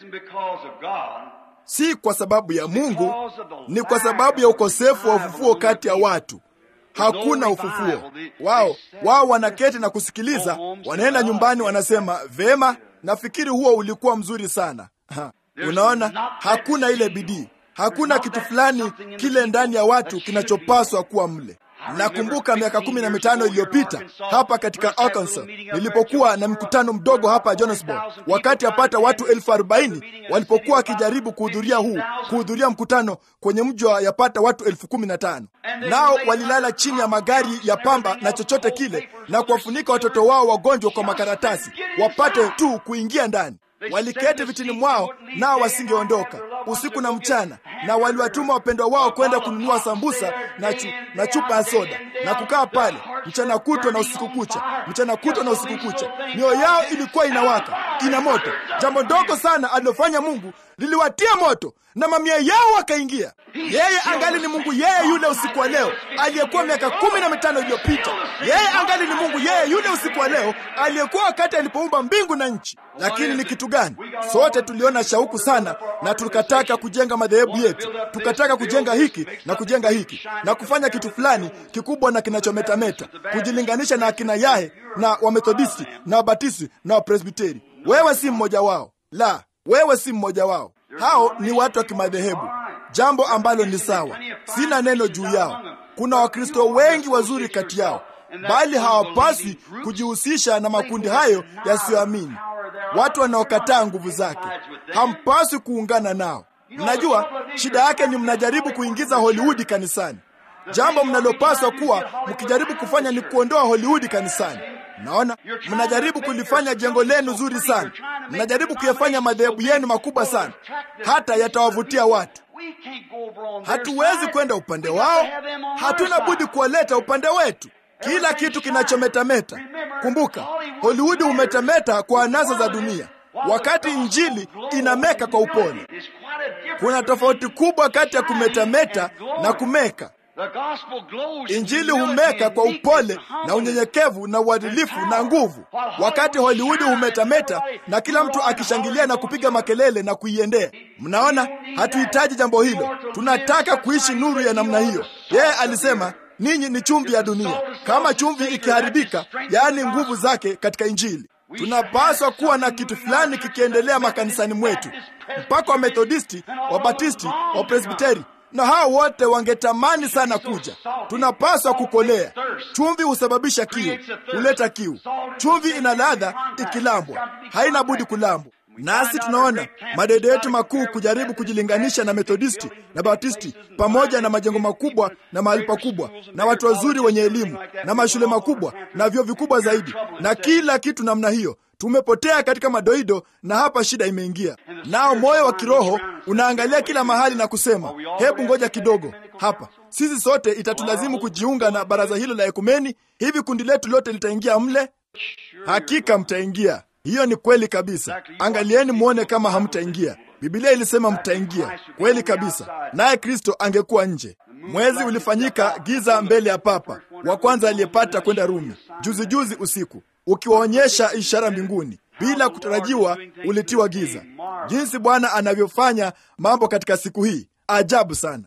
Si kwa sababu ya Mungu, ni kwa sababu ya ukosefu wa ufufuo kati ya watu. Hakuna ufufuo. Wao wao wanaketi na kusikiliza, wanaenda nyumbani, wanasema vema, nafikiri huo ulikuwa mzuri sana. Ha. Unaona, hakuna ile bidii, hakuna kitu fulani kile ndani ya watu kinachopaswa kuwa mle. Nakumbuka miaka kumi na mitano iliyopita hapa katika Arkansas nilipokuwa na mkutano mdogo hapa Johannesburg, wakati apata watu elfu arobaini walipokuwa wakijaribu kuhudhuria huu kuhudhuria mkutano kwenye mji wa yapata watu elfu kumi na tano nao walilala chini ya magari ya pamba na chochote kile na kuwafunika watoto wao wagonjwa kwa makaratasi wapate tu kuingia ndani. waliketi vitini mwao, nao wasingeondoka usiku na mchana, na waliwatuma wapendwa wao kwenda kununua sambusa na, chu, na chupa ya soda na kukaa pale mchana kutwa na usiku kucha, mchana kutwa na usiku kucha. Mioyo yao ilikuwa inawaka, ina moto. Jambo ndogo sana alilofanya Mungu liliwatia moto na mamia yao wakaingia. Yeye angali ni Mungu, yeye yule usiku wa leo aliyekuwa miaka kumi na mitano iliyopita. Yeye angali ni Mungu, yeye yule usiku wa leo aliyekuwa wakati alipoumba mbingu na nchi. Lakini ni kitu gani? Sote tuliona shauku sana, na tukataka kujenga madhehebu yetu, tukataka kujenga hiki na kujenga hiki na kufanya kitu fulani kikubwa na kinachometameta, kujilinganisha na akina Yahe na Wamethodisti na Wabatisti na Wapresbiteri. Wewe si mmoja wao, la, wewe si mmoja wao. Hao ni watu wa kimadhehebu, jambo ambalo ni sawa. Sina neno juu yao. Kuna Wakristo wengi wazuri kati yao, bali hawapaswi kujihusisha na makundi hayo yasiyoamini, watu wanaokataa nguvu zake. Hampaswi kuungana nao. Mnajua shida yake ni mnajaribu kuingiza Hollywood kanisani. Jambo mnalopaswa kuwa mkijaribu kufanya ni kuondoa Hollywood kanisani. Naona mnajaribu kulifanya jengo lenu zuri sana, mnajaribu kuyafanya madhehebu yenu makubwa sana, hata yatawavutia watu. Hatuwezi kwenda upande wao, hatuna budi kuwaleta upande wetu. Kila kitu kinachometameta. Kumbuka, Hollywood humetameta kwa anasa za dunia, wakati injili inameka kwa upole. Kuna tofauti kubwa kati ya kumetameta na kumeka. Injili humeka kwa upole na unyenyekevu na uadilifu na nguvu, wakati Hollywood humetameta na kila mtu akishangilia na kupiga makelele na kuiendea. Mnaona, hatuhitaji jambo hilo. Tunataka kuishi nuru ya namna hiyo. Yeye alisema ninyi ni chumvi ya dunia. Kama chumvi ikiharibika, yaani nguvu zake katika Injili, tunapaswa kuwa na kitu fulani kikiendelea makanisani mwetu, mpaka Wamethodisti, Wabatisti, Wapresbiteri na hao wote wangetamani sana kuja. Tunapaswa kukolea. Chumvi husababisha kiu, huleta kiu. Chumvi ina ladha ikilambwa, haina budi kulambwa. Nasi tunaona madede yetu makuu kujaribu kujilinganisha na Methodisti na Batisti, pamoja na majengo makubwa na mahali pakubwa na watu wazuri wenye elimu na mashule makubwa na vyuo vikubwa zaidi na kila kitu namna hiyo. Tumepotea katika madoido, na hapa shida imeingia. Nao moyo wa kiroho unaangalia kila mahali na kusema, hebu ngoja kidogo hapa. Sisi sote itatulazimu kujiunga na baraza hilo la ekumeni. Hivi kundi letu lote litaingia mle? Hakika mtaingia. Hiyo ni kweli kabisa. Angalieni mwone kama hamtaingia. Biblia ilisema mtaingia, kweli kabisa. Naye Kristo angekuwa nje. Mwezi ulifanyika giza mbele ya papa wa kwanza aliyepata kwenda Rumi juzi juzi usiku, ukiwaonyesha ishara mbinguni. Bila kutarajiwa ulitiwa giza. Jinsi Bwana anavyofanya mambo katika siku hii, ajabu sana.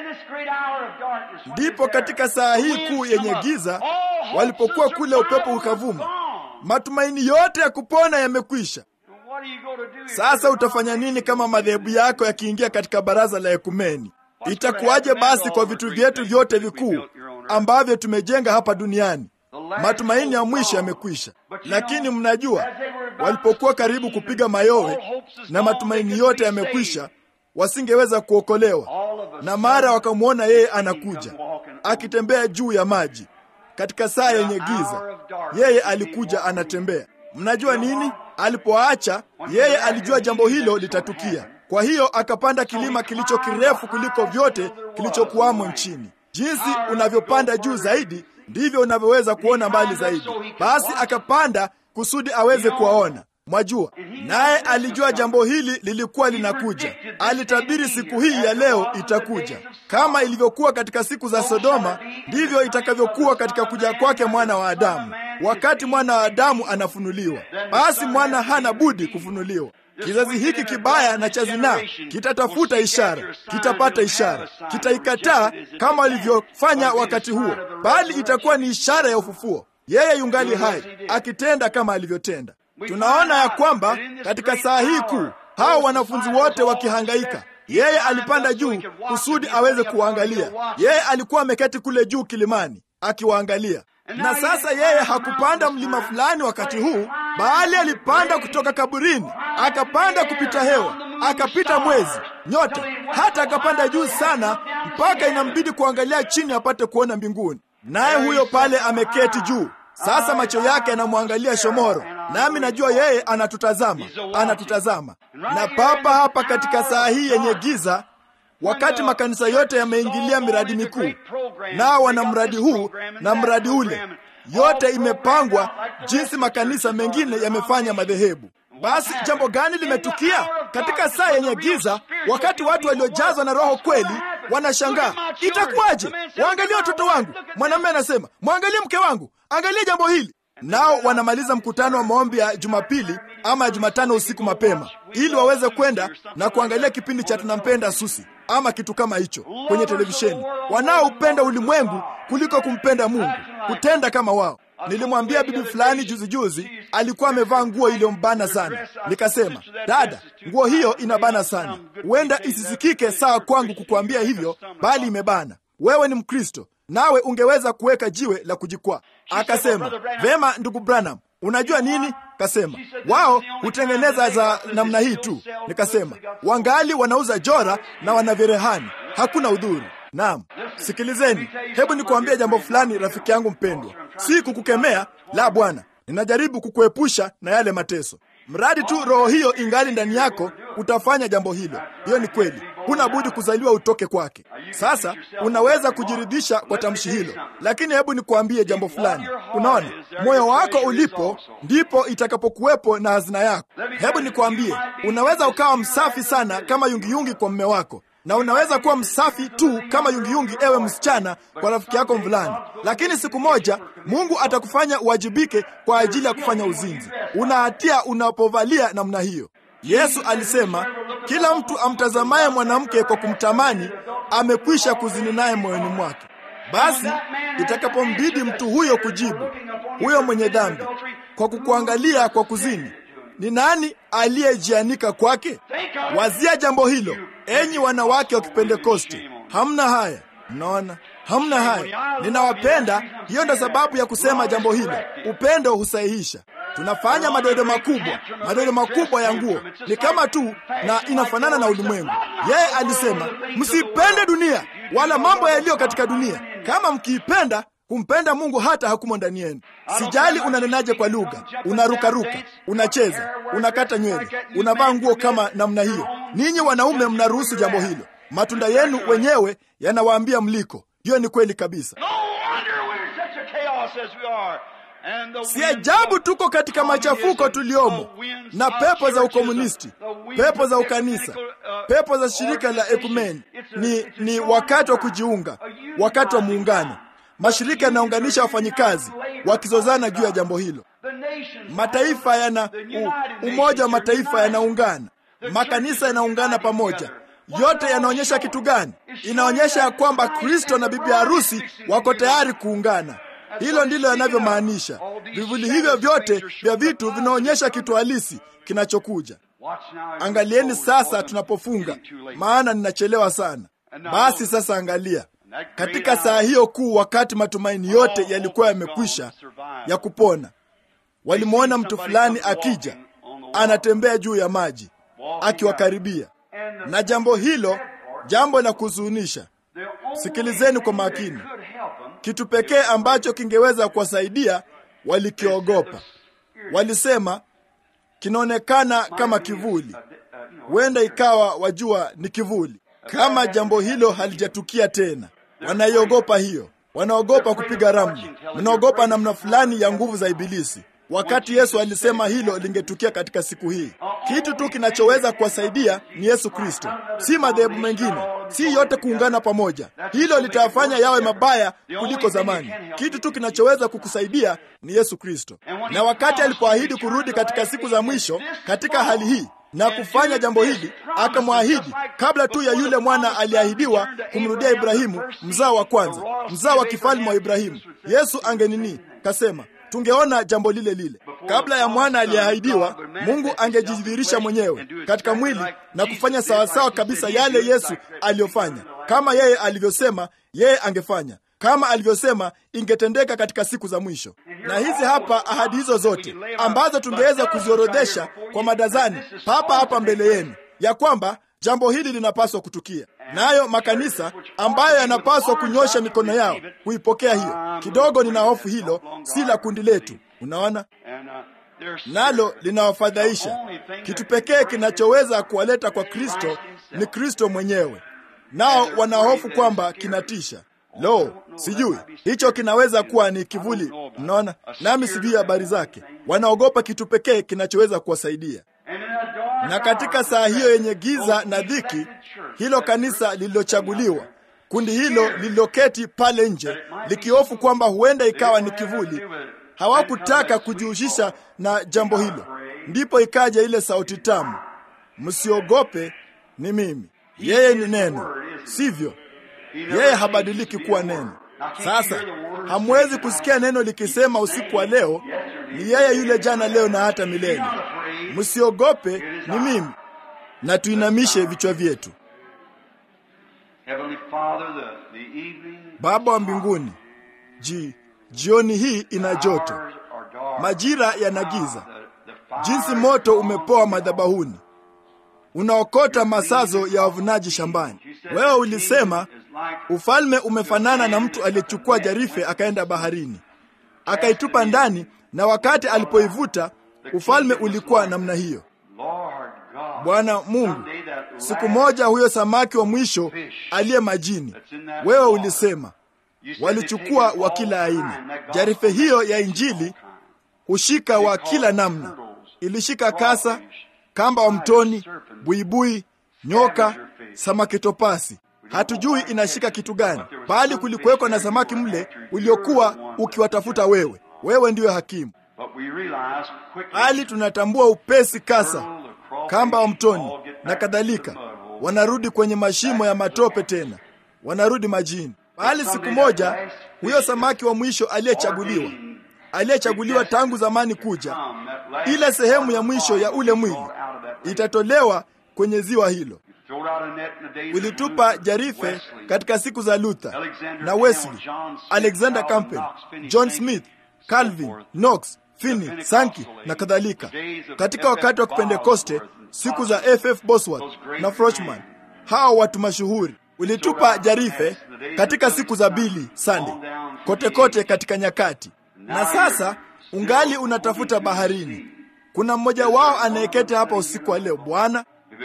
Ndipo katika saa hii kuu yenye giza, walipokuwa kule, upepo ukavuma, matumaini yote ya kupona yamekwisha. Sasa utafanya nini kama madhehebu yako yakiingia katika baraza la ekumeni? Itakuwaje basi kwa vitu vyetu vyote vikuu ambavyo tumejenga hapa duniani? Matumaini ya mwisho yamekwisha. Lakini mnajua, walipokuwa karibu kupiga mayowe na matumaini yote yamekwisha, wasingeweza kuokolewa, na mara wakamwona yeye anakuja akitembea juu ya maji katika saa yenye giza. Yeye alikuja anatembea. Mnajua nini? Alipoacha yeye alijua jambo hilo litatukia. Kwa hiyo akapanda kilima kilicho kirefu kuliko vyote kilichokuwamo nchini. Jinsi unavyopanda juu zaidi, ndivyo unavyoweza kuona mbali zaidi. Basi akapanda kusudi aweze kuwaona. Mwajua, naye alijua jambo hili lilikuwa linakuja. Alitabiri siku hii ya leo itakuja. Kama ilivyokuwa katika siku za Sodoma, ndivyo itakavyokuwa katika kuja kwake mwana wa Adamu. Wakati mwana wa Adamu anafunuliwa, basi mwana hana budi kufunuliwa. Kizazi hiki kibaya na cha zinaa kitatafuta ishara, kitapata ishara, kitaikataa kama walivyofanya wakati huo, bali itakuwa ni ishara ya ufufuo. Yeye yungali hai akitenda kama alivyotenda. Tunaona ya kwamba katika saa hii kuu hao wanafunzi wote wakihangaika, yeye alipanda juu kusudi aweze kuwaangalia. Yeye alikuwa ameketi kule juu kilimani akiwaangalia na sasa yeye hakupanda mlima fulani wakati huu, bali alipanda kutoka kaburini, akapanda kupita hewa, akapita mwezi, nyota, hata akapanda juu sana mpaka inambidi kuangalia chini apate kuona mbinguni. Naye huyo pale ameketi juu. Sasa macho yake yanamwangalia shomoro, nami najua yeye anatutazama, anatutazama. Na papa hapa katika saa hii yenye giza, wakati makanisa yote yameingilia miradi mikuu, nao wana mradi huu na mradi ule, yote imepangwa jinsi makanisa mengine yamefanya madhehebu. Basi jambo gani limetukia katika saa yenye giza, wakati watu waliojazwa na Roho kweli wanashangaa itakuwaje? Waangalie watoto wangu. Mwanamume anasema mwangalie mke wangu, angalie jambo hili. Nao wanamaliza mkutano wa maombi ya Jumapili ama ya Jumatano usiku mapema, ili waweze kwenda na kuangalia kipindi cha tunampenda Susi ama kitu kama hicho kwenye televisheni. Wanaoupenda ulimwengu kuliko kumpenda Mungu, kutenda kama wao. Nilimwambia bibi fulani juzi juzi, alikuwa amevaa nguo iliyombana sana. Nikasema, dada, nguo hiyo inabana sana, huenda isisikike sawa kwangu kukuambia hivyo, bali imebana. Wewe ni Mkristo, nawe ungeweza kuweka jiwe la kujikwaa. Akasema, vema ndugu Branham, unajua nini? Kasema wao hutengeneza za namna hii tu. Nikasema wangali wanauza jora na wana virehani, hakuna udhuru. Naam, sikilizeni, hebu nikuambie jambo fulani, rafiki yangu mpendwa. Si kukukemea, la Bwana, ninajaribu kukuepusha na yale mateso. Mradi tu roho hiyo ingali ndani yako, utafanya jambo hilo. Hiyo ni kweli, huna budi kuzaliwa utoke kwake. Sasa unaweza kujiridhisha kwa tamshi hilo, lakini hebu nikuambie jambo fulani. Unaona, moyo wako ulipo ndipo itakapokuwepo na hazina yako. Hebu nikuambie, unaweza ukawa msafi sana kama yungiyungi kwa mme wako na unaweza kuwa msafi tu kama yungiyungi, ewe msichana, kwa rafiki yako mvulana, lakini siku moja Mungu atakufanya uwajibike kwa ajili ya kufanya uzinzi. Una hatia unapovalia namna hiyo. Yesu alisema, kila mtu amtazamaye mwanamke kwa kumtamani amekwisha kuzini naye moyoni mwake. Basi itakapombidi mtu huyo kujibu, huyo mwenye dhambi, kwa kukuangalia kwa kuzini, ni nani aliyejianika kwake? Wazia jambo hilo, enyi wanawake wa Kipentekoste. Hamna haya, mnaona, hamna haya. Ninawapenda, hiyo ndo sababu ya kusema jambo hilo. Upendo husahihisha. Tunafanya madoido makubwa, madoido makubwa ya nguo ni kama tu na inafanana na ulimwengu. Yeye alisema msipende dunia wala mambo yaliyo katika dunia. Kama mkiipenda kumpenda Mungu hata hakumo ndani yenu. Sijali unanenaje kwa lugha, unarukaruka, unacheza, unakata nywele, unavaa nguo kama namna hiyo. Ninyi wanaume mnaruhusu jambo hilo. Matunda yenu wenyewe yanawaambia mliko. Hiyo ni kweli kabisa. Si ajabu tuko katika machafuko tuliomo, na pepo za ukomunisti, pepo za ukanisa, pepo za shirika la ekumeni. Ni, ni wakati wa kujiunga, wakati wa muungano. Mashirika yanaunganisha wafanyikazi wakizozana juu ya jambo hilo. Mataifa yana u, umoja wa mataifa yanaungana, makanisa yanaungana pamoja. Yote yanaonyesha kitu gani? Inaonyesha ya kwamba Kristo na bibi harusi wako tayari kuungana. Hilo ndilo yanavyomaanisha. Vivuli hivyo vyote vya vitu vinaonyesha kitu halisi kinachokuja. Angalieni sasa tunapofunga, maana ninachelewa sana. Basi sasa angalia katika saa hiyo kuu, wakati matumaini yote yalikuwa yamekwisha ya kupona, walimwona mtu fulani akija, anatembea juu ya maji, akiwakaribia. Na jambo hilo, jambo la kuhuzunisha, sikilizeni kwa makini, kitu pekee ambacho kingeweza kuwasaidia walikiogopa. Walisema kinaonekana kama kivuli, huenda ikawa, wajua, ni kivuli. Kama jambo hilo halijatukia tena wanaiogopa hiyo, wanaogopa kupiga ramli, wanaogopa namna fulani ya nguvu za Ibilisi. Wakati Yesu alisema hilo lingetukia katika siku hii, kitu tu kinachoweza kuwasaidia ni Yesu Kristo, si madhehebu mengine, si yote kuungana pamoja. Hilo litawafanya yawe mabaya kuliko zamani. Kitu tu kinachoweza kukusaidia ni Yesu Kristo. Na wakati alipoahidi kurudi katika siku za mwisho katika hali hii na kufanya jambo hili, akamwahidi kabla tu ya yule mwana aliahidiwa kumrudia Ibrahimu, mzao wa kwanza, mzao wa kifalme wa Ibrahimu. Yesu angenini kasema tungeona jambo lile lile kabla ya mwana aliyeahidiwa. Mungu angejidhihirisha mwenyewe katika mwili na kufanya sawasawa kabisa yale Yesu aliyofanya, kama yeye alivyosema yeye angefanya, kama alivyosema ingetendeka katika siku za mwisho. Na hizi hapa ahadi hizo zote ambazo tungeweza kuziorodhesha kwa madazani papa hapa mbele yenu, ya kwamba jambo hili linapaswa kutukia, nayo makanisa ambayo yanapaswa kunyosha mikono yao kuipokea hiyo. Kidogo nina hofu hilo si la kundi letu, unaona. nalo linawafadhaisha. Kitu pekee kinachoweza kuwaleta kwa Kristo ni Kristo mwenyewe, nao wanahofu kwamba kinatisha. Lo, sijui hicho kinaweza kuwa ni kivuli. Mnaona, nami sijui habari zake. Wanaogopa kitu pekee kinachoweza kuwasaidia. Na katika saa hiyo yenye giza na dhiki, hilo kanisa lililochaguliwa, kundi hilo lililoketi pale nje likihofu kwamba huenda ikawa ni kivuli, hawakutaka kujihusisha na jambo hilo. Ndipo ikaja ile sauti tamu, msiogope, ni mimi. Yeye ni neno, sivyo? Yeye habadiliki kuwa neno. Sasa hamwezi kusikia neno likisema usiku wa leo, ni yeye yule jana, leo na hata milele. Msiogope, ni mimi. Na tuinamishe vichwa vyetu. Baba wa mbinguni, ji jioni hii ina joto, majira yana giza, jinsi moto umepoa madhabahuni, unaokota masazo ya wavunaji shambani. Wewe ulisema ufalme umefanana na mtu aliyechukua jarife akaenda baharini akaitupa ndani, na wakati alipoivuta ufalme ulikuwa namna hiyo. Bwana Mungu, siku moja huyo samaki wa mwisho aliye majini, wewe ulisema walichukua wa kila aina. Jarife hiyo ya Injili hushika wa kila namna, ilishika kasa, kamba wa mtoni, buibui, nyoka, samaki topasi. Hatujui inashika kitu gani, bali kulikuwekwa na samaki mle uliokuwa ukiwatafuta wewe. Wewe ndiyo hakimu, bali tunatambua upesi kasa, kamba wa mtoni na kadhalika, wanarudi kwenye mashimo ya matope, tena wanarudi majini. Bali siku moja huyo samaki wa mwisho aliyechaguliwa, aliyechaguliwa tangu zamani kuja, ile sehemu ya mwisho ya ule mwili itatolewa kwenye ziwa hilo. Ulitupa jarife katika siku za Luther na Wesley, Alexander Campbell, John Smith, Calvin, Knox, Finney, Sankey na kadhalika, katika wakati wa Kipentekoste, siku za FF Bosworth na Froshman, hao watu mashuhuri. Ulitupa jarife katika siku za Billy Sunday, kote kote katika nyakati, na sasa ungali unatafuta baharini. Kuna mmoja wao anayeketi hapa usiku wa leo, Bwana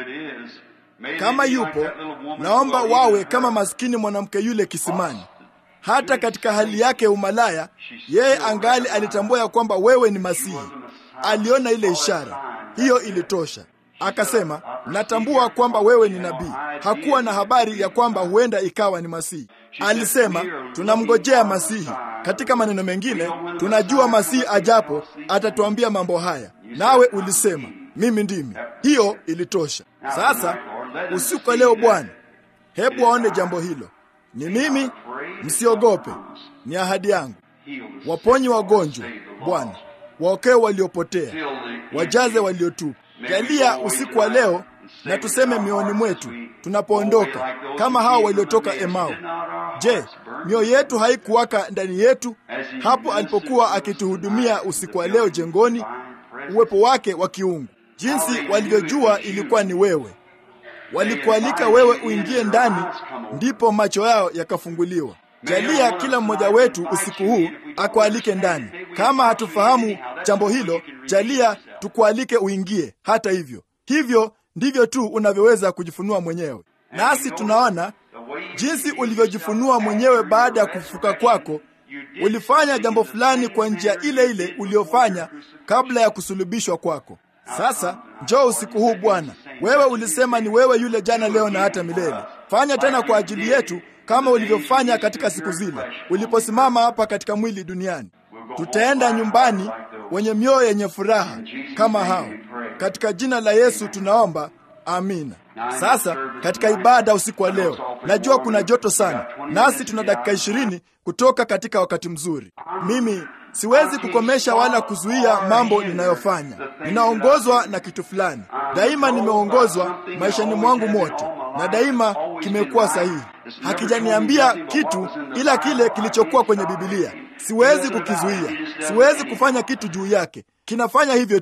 kama yupo, naomba wawe kama maskini mwanamke yule kisimani. Hata katika hali yake ya umalaya, yeye angali alitambua ya kwamba wewe ni Masihi. Aliona ile ishara, hiyo ilitosha. Akasema, natambua kwamba wewe ni nabii. Hakuwa na habari ya kwamba huenda ikawa ni Masihi. Alisema, tunamngojea Masihi. Katika maneno mengine, tunajua Masihi ajapo atatuambia mambo haya, nawe ulisema mimi ndimi. Hiyo ilitosha. Sasa usiku wa leo, Bwana, hebu waone jambo hilo. Ni mimi, msiogope, ni ahadi yangu. Waponye wagonjwa, Bwana, waokoe waliopotea, wajaze waliotupa. Jalia usiku wa leo na tuseme mioyoni mwetu tunapoondoka, kama hao waliotoka Emau. Je, mioyo yetu haikuwaka ndani yetu hapo alipokuwa akituhudumia usiku wa leo jengoni? Uwepo wake wa kiungu, jinsi walivyojua ilikuwa ni wewe. Walikualika wewe uingie ndani, ndipo macho yao yakafunguliwa. Jalia kila mmoja wetu usiku huu akualike ndani. Kama hatufahamu jambo hilo, jalia tukualike uingie. Hata hivyo, hivyo ndivyo tu unavyoweza kujifunua mwenyewe, nasi tunaona jinsi ulivyojifunua mwenyewe baada ya kufufuka kwako. Ulifanya jambo fulani kwa njia ile ile uliyofanya kabla ya kusulubishwa kwako. Sasa njoo usiku huu Bwana, wewe ulisema ni wewe yule jana, leo na hata milele. Fanya tena kwa ajili yetu kama ulivyofanya katika siku zile uliposimama hapa katika mwili duniani. Tutaenda nyumbani wenye mioyo yenye furaha kama hao. Katika jina la Yesu tunaomba, amina. Sasa katika ibada usiku wa leo, najua kuna joto sana, nasi tuna dakika ishirini kutoka katika wakati mzuri. Mimi siwezi kukomesha wala kuzuia mambo ninayofanya. Ninaongozwa na kitu fulani, daima nimeongozwa maishani mwangu mote, na daima kimekuwa sahihi. Hakijaniambia kitu ila kile kilichokuwa kwenye Bibilia. Siwezi kukizuia, siwezi kufanya kitu juu yake, kinafanya hivyo tu.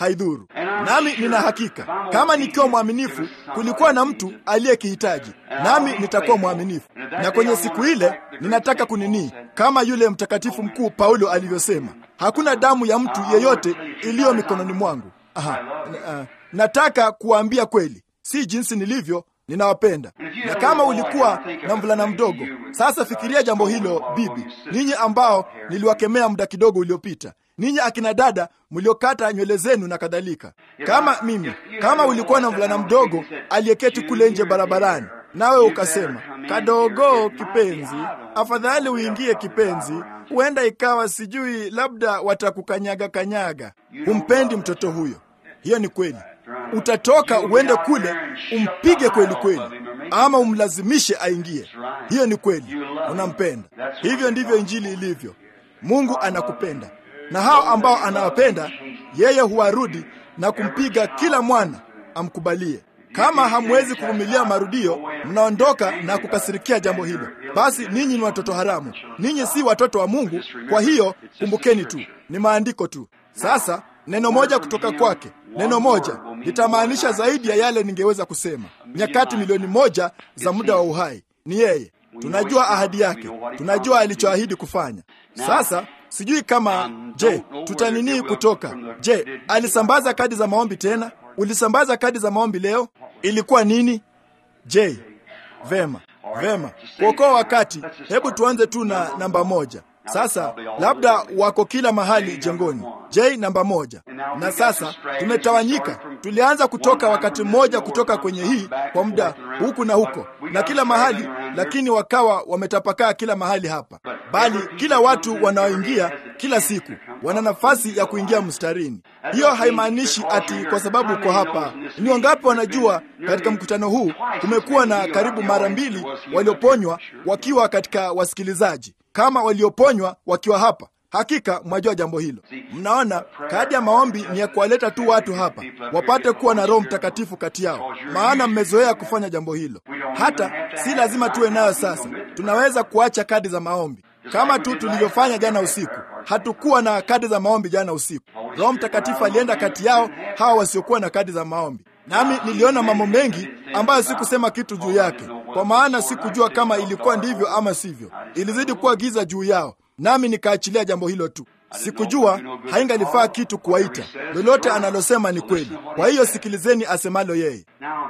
haidhuru. Nami nina hakika kama nikiwa mwaminifu, kulikuwa na mtu aliyekihitaji, nami nitakuwa mwaminifu. Na kwenye siku ile ninataka kunini, kama yule mtakatifu mkuu Paulo alivyosema, hakuna damu ya mtu yeyote iliyo mikononi mwangu. Aha, uh, nataka kuwaambia kweli, si jinsi nilivyo ninawapenda. Na kama ulikuwa na mvulana mdogo, sasa fikiria jambo hilo, bibi, ninyi ambao niliwakemea muda kidogo uliopita, ninyi akina dada mliokata nywele zenu na kadhalika. Kama mimi, kama ulikuwa na mvulana mdogo aliyeketi kule nje barabarani, nawe ukasema, kadogo kipenzi, afadhali uingie kipenzi, huenda ikawa sijui, labda watakukanyaga kanyaga. Humpendi mtoto huyo. Hiyo ni kweli. Utatoka uende kule umpige kweli kweli, ama umlazimishe aingie. Hiyo ni kweli, unampenda. Hivyo ndivyo injili ilivyo. Mungu anakupenda, na hao ambao anawapenda yeye huwarudi na kumpiga kila mwana amkubalie. Kama hamwezi kuvumilia marudio, mnaondoka na kukasirikia jambo hilo, basi ninyi ni watoto haramu, ninyi si watoto wa Mungu. Kwa hiyo kumbukeni tu, ni maandiko tu. Sasa neno moja kutoka kwake, neno moja litamaanisha zaidi ya yale ningeweza kusema. Nyakati milioni moja za muda wa uhai ni yeye. Tunajua ahadi yake, tunajua alichoahidi kufanya. Sasa sijui kama, je, tutanini kutoka? Je, alisambaza kadi za maombi tena? Ulisambaza kadi za maombi leo? Ilikuwa nini? Je, vema, vema, kuokoa wakati. Hebu tuanze tu na namba moja. Sasa labda wako kila mahali jengoni. J namba moja. Na sasa tumetawanyika, tulianza kutoka wakati mmoja kutoka kwenye hii kwa muda huku na huko na kila mahali, lakini wakawa wametapakaa kila mahali hapa, bali kila watu wanaoingia kila siku wana nafasi ya kuingia mstarini. Hiyo haimaanishi ati kwa sababu uko hapa. Ni wangapi wanajua katika mkutano huu kumekuwa na karibu mara mbili walioponywa wakiwa katika wasikilizaji kama walioponywa wakiwa hapa. Hakika mwajua jambo hilo. Mnaona, kadi ya maombi ni ya kuwaleta tu watu hapa wapate kuwa na Roho Mtakatifu kati yao, maana mmezoea kufanya jambo hilo. Hata si lazima tuwe nayo sasa, tunaweza kuacha kadi za maombi kama tu tulivyofanya jana usiku. Hatukuwa na kadi za maombi jana usiku. Roho Mtakatifu alienda kati yao hawa wasiokuwa na kadi za maombi, nami niliona mambo mengi ambayo sikusema kitu juu yake, kwa maana sikujua kama ilikuwa ndivyo ama sivyo. Ilizidi kuwa giza juu yao, nami nikaachilia jambo hilo tu. Sikujua, haingalifaa kitu kuwaita. Lolote analosema ni kweli, kwa hiyo sikilizeni asemalo yeye.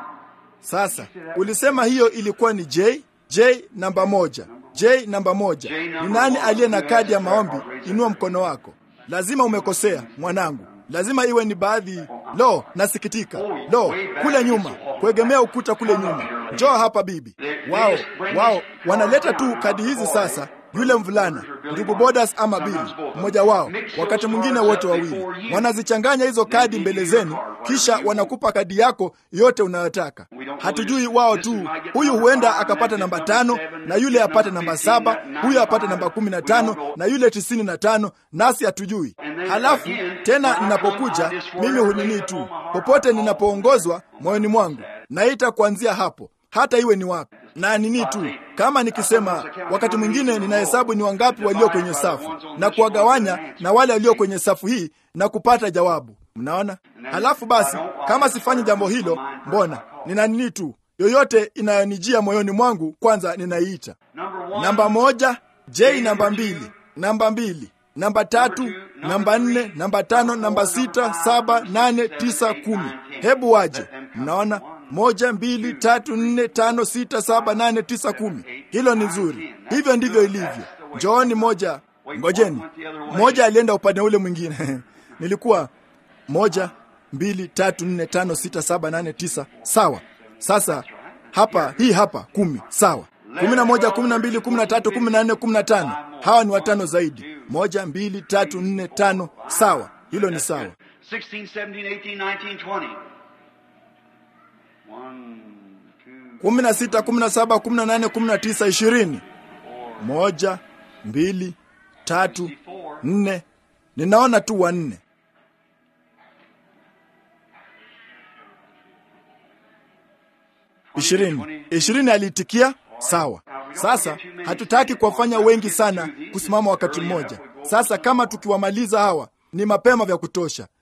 Sasa ulisema hiyo ilikuwa ni J J namba moja. J namba moja. Ni nani aliye na kadi ya maombi? Inua mkono wako. Lazima umekosea mwanangu, lazima iwe ni baadhi. Lo, nasikitika. Lo, kule nyuma, kuegemea ukuta kule nyuma. Njoo hapa bibi. Wao wao wanaleta tu kadi hizi sasa yule mvulana ndugu Bodas ama Bili, mmoja wao, wakati mwingine wote wawili, wanazichanganya hizo kadi mbele zenu, kisha wanakupa kadi yako yote unayotaka. Hatujui wao tu, huyu huenda akapata namba tano na yule apate namba saba, huyu apate namba kumi na tano na yule tisini na tano, nasi hatujui. Halafu tena ninapokuja mimi hunini tu, popote ninapoongozwa moyoni mwangu naita kuanzia hapo hata iwe ni wapi na nini tu. Kama nikisema, wakati mwingine ninahesabu ni wangapi walio kwenye safu na kuwagawanya na wale walio kwenye safu hii na kupata jawabu. Mnaona? Halafu basi, kama sifanyi jambo hilo, mbona nina nini tu, yoyote inayonijia moyoni mwangu, kwanza ninaiita namba moja, J namba mbili, namba mbili namba tatu, namba nne, namba tano, namba sita, saba, nane, tisa, kumi. Hebu waje. Mnaona? Moja, mbili, tatu, nne, tano, sita, saba, nane, tisa, kumi. Hilo ni zuri. Hivyo ndivyo ilivyo. Njooni moja, ngojeni. Moja alienda upande ule mwingine nilikuwa moja, mbili, tatu, nne, tano, sita, saba, nane, tisa. Sawa. Sasa hapa, hii hapa kumi. Sawa. kumi na moja, kumi na mbili, kumi na tatu, kumi na nne, kumi na tano. Hawa ni watano zaidi. Moja, mbili, tatu, nne, tano. Sawa. Hilo ni sawa. 16, 17, 18, 19, 20. kumi na sita, kumi na saba, kumi na nane, kumi na tisa, ishirini. Moja, mbili, tatu, nne. Ninaona tu wanne. Ishirini. Ishirini aliitikia sawa. Sasa hatutaki kuwafanya wengi sana kusimama wakati mmoja. Sasa kama tukiwamaliza hawa ni mapema vya kutosha.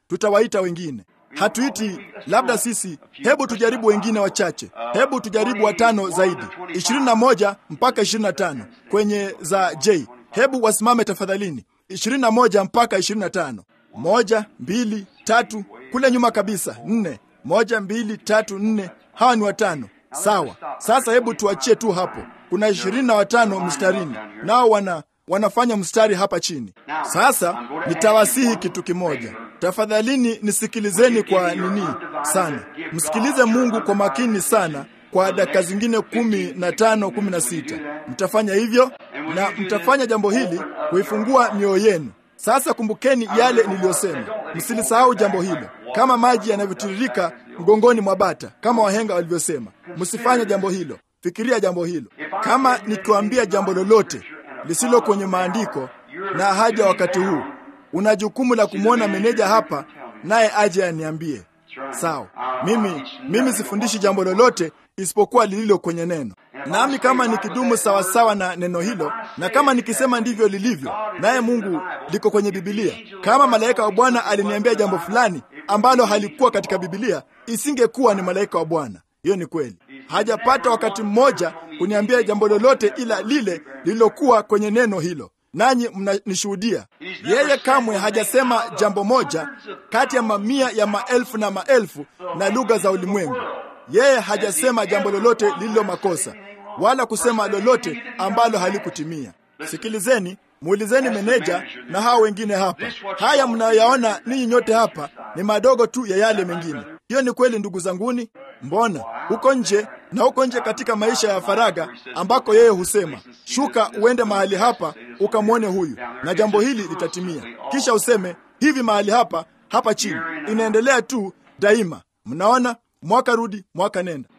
tutawaita wengine. Hatuiti labda sisi, hebu tujaribu wengine wachache, hebu tujaribu watano zaidi, ishirini na moja mpaka ishirini na tano kwenye za J. Hebu wasimame tafadhalini, ishirini na moja mpaka ishirini na tano moja, mbili, tatu, kule nyuma kabisa, nne, moja, mbili, tatu, nne. Hawa ni watano. Sawa, sasa hebu tuachie tu hapo. Kuna ishirini na watano mstarini, nao wana wanafanya mstari hapa chini. Sasa nitawasihi kitu kimoja, tafadhalini nisikilizeni kwa nini sana, msikilize Mungu kwa makini sana kwa dakika zingine kumi na tano kumi na sita mtafanya hivyo na mtafanya jambo hili kuifungua mioyo yenu. Sasa kumbukeni yale niliyosema, msilisahau jambo hilo, kama maji yanavyotiririka mgongoni mwa bata, kama wahenga walivyosema. Msifanye jambo hilo, fikiria jambo hilo. Kama nikiwaambia jambo lolote lisilo kwenye maandiko na haja wakati huu, una jukumu la kumwona meneja hapa, naye aje aniambie. Sawa, mimi mimi sifundishi jambo lolote isipokuwa lililo kwenye neno, nami kama nikidumu sawasawa na neno hilo, na kama nikisema ndivyo lilivyo, naye Mungu liko kwenye Bibilia. Kama malaika wa Bwana aliniambia jambo fulani ambalo halikuwa katika Bibilia, isingekuwa ni malaika wa Bwana. Hiyo ni kweli. Hajapata wakati mmoja kuniambia jambo lolote ila lile lililokuwa kwenye neno hilo, nanyi mnanishuhudia. Yeye kamwe hajasema jambo moja kati ya mamia ya maelfu na maelfu na lugha za ulimwengu. Yeye hajasema jambo lolote lililo makosa, wala kusema lolote ambalo halikutimia. Sikilizeni, muulizeni meneja na hao wengine hapa. Haya mnayoyaona ninyi nyote hapa ni madogo tu ya yale mengine. Hiyo ni kweli, ndugu zanguni. Mbona huko nje na huko nje katika maisha ya faraga ambako yeye husema, shuka uende mahali hapa ukamwone huyu na jambo hili litatimia, kisha useme hivi mahali hapa hapa chini. Inaendelea tu daima. Mnaona, mwaka rudi mwaka nenda.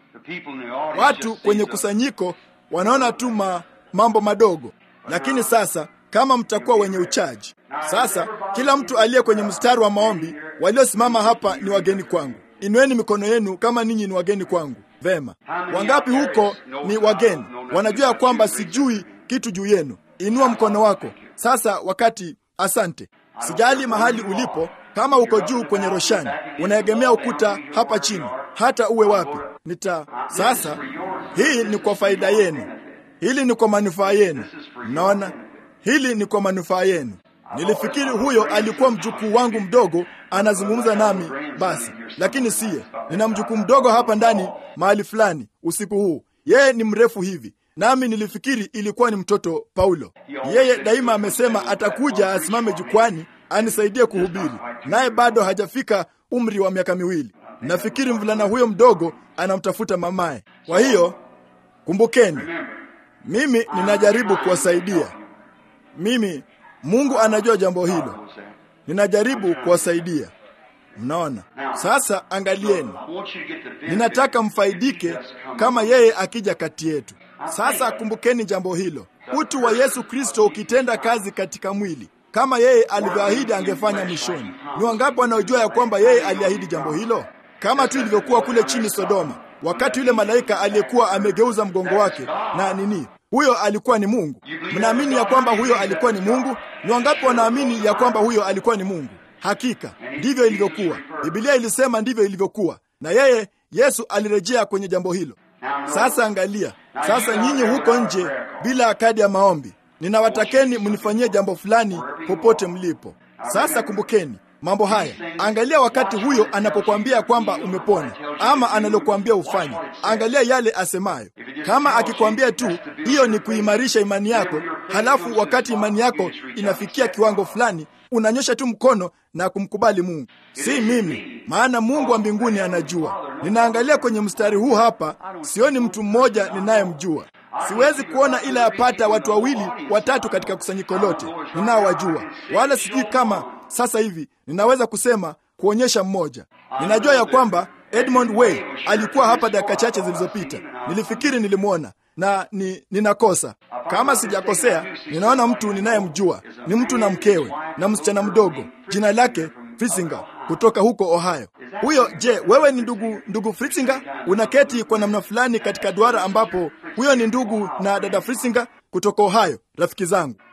Watu kwenye kusanyiko wanaona tu ma, mambo madogo, lakini sasa kama mtakuwa wenye uchaji sasa, kila mtu aliye kwenye mstari wa maombi, waliosimama hapa ni wageni kwangu. Inueni mikono yenu kama ninyi ni wageni kwangu. Vema, wangapi huko ni wageni, wanajua ya kwamba sijui kitu juu yenu? Inua mkono wako sasa. Wakati asante. Sijali mahali ulipo, kama uko juu kwenye roshani, unaegemea ukuta hapa chini, hata uwe wapi, nita sasa. Hii ni kwa faida yenu, hili ni kwa manufaa yenu. Mnaona, hili ni kwa manufaa yenu. Nilifikiri huyo alikuwa mjukuu wangu mdogo anazungumza nami basi, lakini siye. Nina mjukuu mdogo hapa ndani mahali fulani usiku huu, yeye ni mrefu hivi, nami nilifikiri ilikuwa ni mtoto Paulo. Yeye daima amesema atakuja asimame jukwani anisaidie kuhubiri, naye bado hajafika umri wa miaka miwili. Nafikiri mvulana huyo mdogo anamtafuta mamaye. Kwa hiyo kumbukeni, mimi ninajaribu kuwasaidia. Mimi Mungu anajua jambo hilo, ninajaribu kuwasaidia. Mnaona sasa, angalieni, ninataka mfaidike kama yeye akija kati yetu. Sasa kumbukeni jambo hilo, utu wa Yesu Kristo ukitenda kazi katika mwili kama yeye alivyoahidi angefanya mwishoni. Ni wangapi wanaojua ya kwamba yeye aliahidi jambo hilo, kama tu ilivyokuwa kule chini Sodoma, wakati yule malaika aliyekuwa amegeuza mgongo wake na nini huyo alikuwa ni Mungu. Mnaamini ya kwamba huyo alikuwa ni Mungu? Ni wangapi wanaamini ya kwamba huyo alikuwa ni Mungu? Hakika ndivyo ilivyokuwa. Biblia ilisema ndivyo ilivyokuwa, na yeye Yesu alirejea kwenye jambo hilo. Sasa angalia, sasa nyinyi huko nje bila kadi ya maombi, ninawatakeni mnifanyie jambo fulani popote mlipo. Sasa kumbukeni mambo haya. Angalia wakati huyo anapokuambia kwamba umepona ama analokuambia ufanye, angalia yale asemayo. Kama akikwambia tu hiyo ni kuimarisha imani yako, halafu wakati imani yako inafikia kiwango fulani, unanyosha tu mkono na kumkubali Mungu. Si mimi, maana Mungu wa mbinguni anajua. Ninaangalia kwenye mstari huu hapa, sioni mtu mmoja ninayemjua. Siwezi kuona ila yapata watu wawili watatu katika kusanyiko lote ninaowajua, wala sijui kama sasa hivi ninaweza kusema kuonyesha mmoja. Ninajua ya kwamba Edmond Way alikuwa hapa dakika chache zilizopita. Nilifikiri nilimwona na ni, ninakosa. Kama sijakosea, ninaona mtu ninayemjua ni mtu na mkewe na msichana mdogo, jina lake Frisinga kutoka huko Ohio. Huyo, je, wewe ni ndugu ndugu Frisinga? Unaketi kwa namna fulani katika duara ambapo huyo ni ndugu na dada Frisinga kutoka Ohio, rafiki zangu.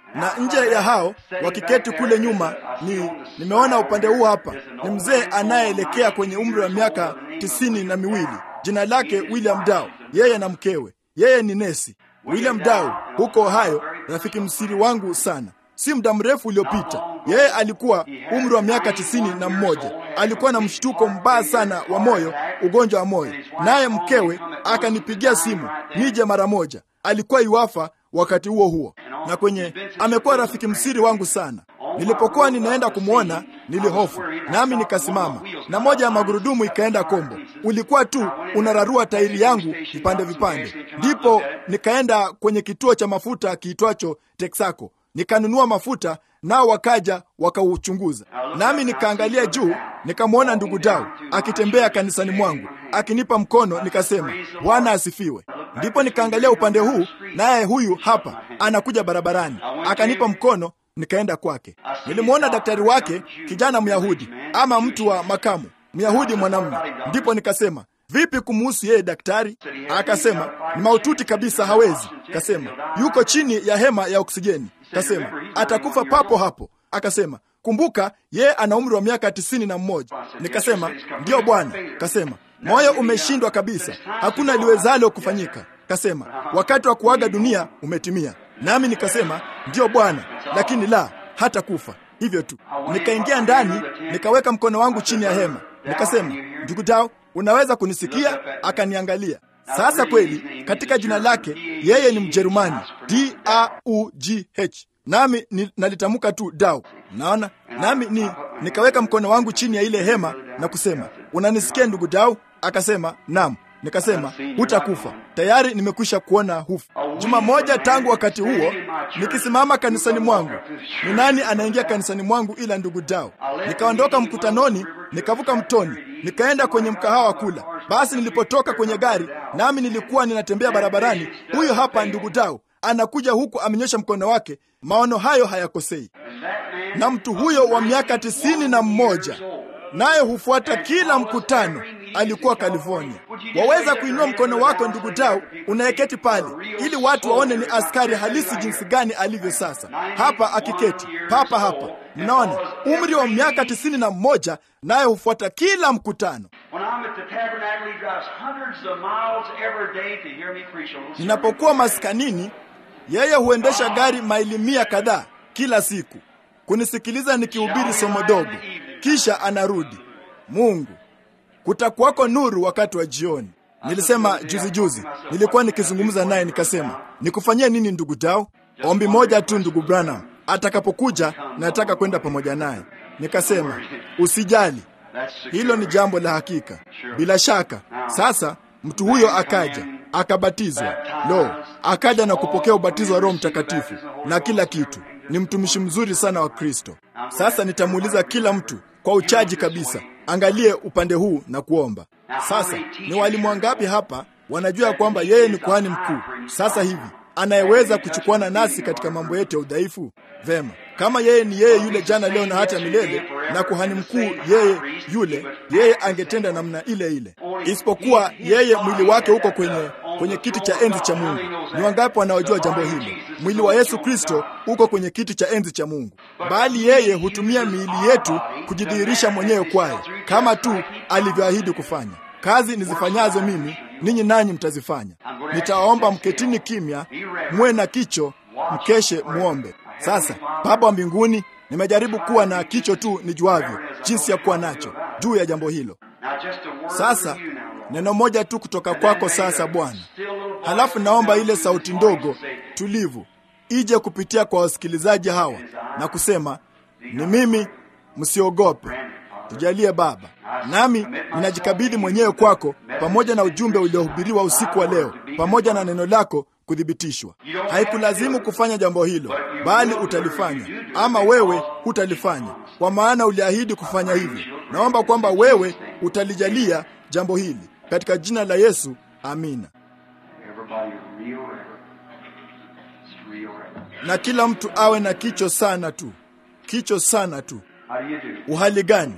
na nje ya hao wakiketi kule nyuma ni nimeona upande huu hapa ni mzee anayeelekea kwenye umri wa miaka tisini na miwili jina lake William Dow yeye na mkewe yeye ni nesi William Dow huko Ohio rafiki msiri wangu sana si muda mrefu uliopita yeye alikuwa umri wa miaka tisini na mmoja alikuwa na mshtuko mbaya sana wa moyo ugonjwa wa moyo naye mkewe akanipigia simu nije mara moja alikuwa iwafa wakati huo huo na kwenye amekuwa rafiki msiri wangu sana nilipokuwa ninaenda kumwona nilihofu nami nikasimama na moja ya magurudumu ikaenda kombo ulikuwa tu unararua tairi yangu vipande vipande ndipo nikaenda kwenye kituo cha mafuta kiitwacho texaco nikanunua mafuta nao wakaja wakauchunguza nami nikaangalia juu nikamwona ndugu dau akitembea kanisani mwangu akinipa mkono nikasema bwana asifiwe ndipo nikaangalia upande huu naye huyu hapa anakuja barabarani akanipa mkono nikaenda kwake nilimwona daktari wake kijana myahudi ama mtu wa makamu myahudi mwanamume ndipo nikasema vipi kumuhusu yeye daktari akasema ni maututi kabisa hawezi kasema yuko chini ya hema ya oksijeni kasema atakufa papo hapo akasema kumbuka yeye ana umri wa miaka tisini na mmoja nikasema ndiyo bwana kasema moyo umeshindwa kabisa hakuna liwezalo kufanyika kasema wakati wa kuaga dunia umetimia nami nikasema ndiyo bwana lakini la hata kufa hivyo tu nikaingia ndani nikaweka mkono wangu chini ya hema nikasema ndugu dao unaweza kunisikia akaniangalia sasa kweli katika jina lake yeye ni mjerumani d a u g h nami ni, nalitamka tu dau naona nami ni nikaweka mkono wangu chini ya ile hema na kusema unanisikia ndugu dau akasema nam nikasema hutakufa tayari nimekwisha kuona hufu juma moja tangu wakati huo nikisimama kanisani mwangu ni nani anaingia kanisani mwangu ila ndugu dao nikaondoka mkutanoni nikavuka mtoni nikaenda kwenye mkahawa kula basi nilipotoka kwenye gari nami nilikuwa ninatembea barabarani huyo hapa ndugu dao anakuja huku amenyosha mkono wake maono hayo hayakosei na mtu huyo wa miaka tisini na mmoja naye hufuata kila mkutano alikuwa California. Waweza kuinua mkono wako ndugu Dau unayeketi pale, ili watu waone ni askari halisi jinsi gani alivyo sasa, hapa akiketi papa hapa. Mnaona umri wa miaka tisini na mmoja, naye hufuata kila mkutano. Ninapokuwa maskanini, yeye huendesha gari maili mia kadhaa kila siku kunisikiliza nikihubiri somo dogo, kisha anarudi. Mungu, kutakuwako nuru wakati wa jioni. Nilisema juzi juzi, nilikuwa nikizungumza naye nikasema, nikufanyie nini ndugu Dao? Ombi moja tu, ndugu Branham, atakapokuja nataka kwenda pamoja naye. Nikasema usijali, hilo ni jambo la hakika. Bila shaka, sasa mtu huyo akaja akabatizwa, lo, akaja na kupokea ubatizo wa Roho Mtakatifu na kila kitu. Ni mtumishi mzuri sana wa Kristo. Sasa nitamuuliza kila mtu kwa uchaji kabisa, angalie upande huu na kuomba. Sasa ni walimu wangapi hapa wanajua kwamba yeye ni kuhani mkuu sasa hivi anayeweza kuchukuana nasi katika mambo yetu ya udhaifu? Vema, kama yeye ni yeye yule jana, leo na hata milele, na kuhani mkuu yeye yule, yeye angetenda namna ile ile, isipokuwa yeye mwili wake uko kwenye kwenye kiti cha enzi cha Mungu. Ni wangapi wanaojua jambo hili? Mwili wa Yesu Kristo uko kwenye kiti cha enzi cha Mungu, bali yeye hutumia miili yetu kujidhihirisha mwenyewe kwayo, kama tu alivyoahidi kufanya. Kazi nizifanyazo mimi, ninyi nanyi mtazifanya. Nitawaomba mketini kimya, muwe na kicho, mkeshe, muombe. Sasa Baba wa mbinguni, nimejaribu kuwa na kicho tu nijuavyo jinsi ya kuwa nacho juu ya jambo hilo. Sasa neno moja tu kutoka kwako sasa Bwana, halafu naomba ile sauti ndogo tulivu ije kupitia kwa wasikilizaji hawa na kusema, ni mimi, msiogope. Tujalie Baba, nami ninajikabidhi mwenyewe kwako, pamoja na ujumbe uliohubiriwa usiku wa leo, pamoja na neno lako kuthibitishwa. Haikulazimu kufanya jambo hilo, bali utalifanya, ama wewe hutalifanya, kwa maana uliahidi kufanya hivyo. Naomba kwamba wewe utalijalia jambo hili katika jina la Yesu, amina. Na kila mtu awe na kicho sana tu, kicho sana tu. Uhali gani?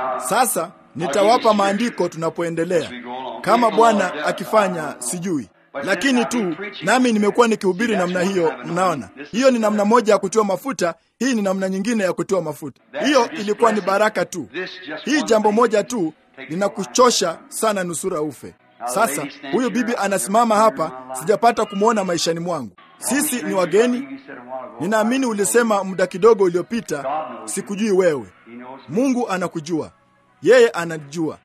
Sasa nitawapa maandiko tunapoendelea, kama Bwana akifanya, sijui lakini tu nami nimekuwa nikihubiri namna hiyo. Mnaona, hiyo ni namna moja ya kutiwa mafuta, hii ni namna nyingine ya kutiwa mafuta. Hiyo ilikuwa ni baraka tu. Hii jambo moja tu linakuchosha sana, nusura ufe. Sasa huyu bibi anasimama hapa, sijapata kumwona maishani mwangu. Sisi ni wageni. Ninaamini ulisema muda kidogo uliopita, sikujui wewe. Mungu anakujua, yeye anajua.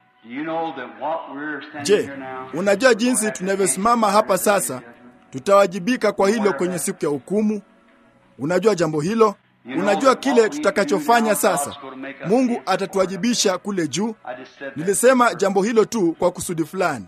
Je, unajua jinsi tunavyosimama hapa sasa, tutawajibika kwa hilo kwenye siku ya hukumu? Unajua jambo hilo? Unajua kile tutakachofanya sasa? Mungu atatuwajibisha kule juu. Nilisema jambo hilo tu kwa kusudi fulani.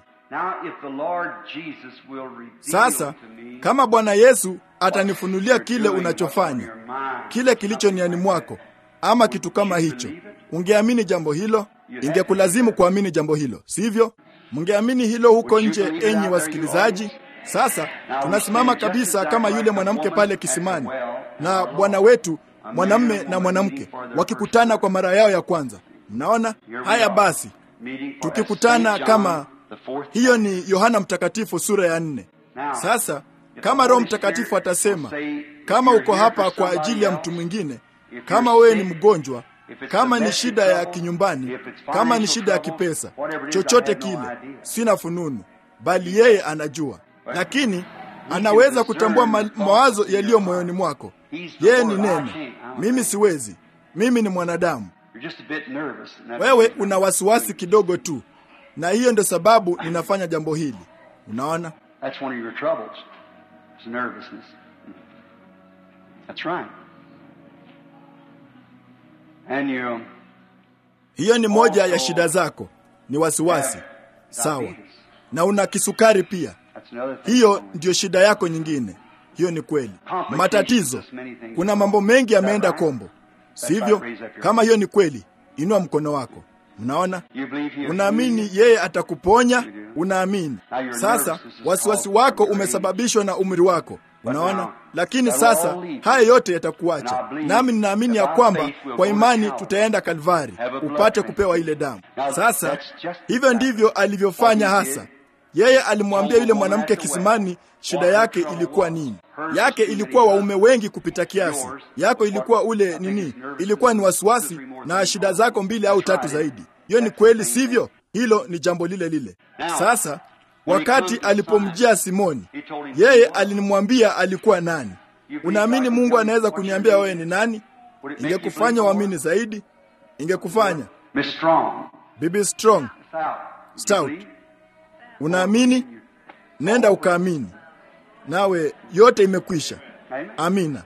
Sasa kama Bwana Yesu atanifunulia kile unachofanya, kile kilicho niani mwako, ama kitu kama hicho, ungeamini jambo hilo? Ingekulazimu kuamini jambo hilo, sivyo? Mngeamini hilo huko nje, enyi wasikilizaji? Sasa tunasimama kabisa kama yule mwanamke pale kisimani na Bwana wetu mwanamme na mwanamke wakikutana kwa mara yao ya kwanza. Mnaona haya? Basi tukikutana kama hiyo, ni Yohana Mtakatifu sura ya nne. Sasa kama Roho Mtakatifu atasema, kama uko hapa kwa ajili ya mtu mwingine, kama wewe ni mgonjwa, kama ni shida ya kinyumbani, kama ni shida ya kipesa, chochote kile, sina fununu, bali yeye anajua, lakini anaweza kutambua ma mawazo yaliyo moyoni mwako. Yeye ni neno, mimi siwezi, mimi ni mwanadamu. Wewe una wasiwasi kidogo tu, na hiyo ndio sababu ninafanya jambo hili. Unaona, hiyo ni moja ya shida zako, ni wasiwasi. Sawa, na una kisukari pia. Hiyo ndiyo shida yako nyingine. Hiyo ni kweli. Matatizo, kuna mambo mengi yameenda kombo, sivyo? Kama hiyo ni kweli, inua mkono wako. Mnaona, unaamini yeye atakuponya, unaamini. Sasa wasiwasi wako umesababishwa na umri wako, unaona. Lakini sasa haya yote yatakuacha, nami ninaamini ya kwamba kwa imani tutaenda Kalvari upate kupewa ile damu. Sasa hivyo ndivyo alivyofanya hasa yeye alimwambia yule mwanamke kisimani shida yake ilikuwa nini. Yake ilikuwa waume wengi kupita kiasi, yako ilikuwa ule nini, ilikuwa ni wasiwasi na shida zako mbili au tatu zaidi. Hiyo ni kweli, sivyo? Hilo ni jambo lile lile. Sasa wakati alipomjia Simoni, yeye alinimwambia alikuwa nani. Unaamini Mungu anaweza kuniambia wewe ni nani? Ingekufanya uamini zaidi, ingekufanya Bibi Strong Stout Unaamini? Nenda ukaamini, nawe yote imekwisha. Amina.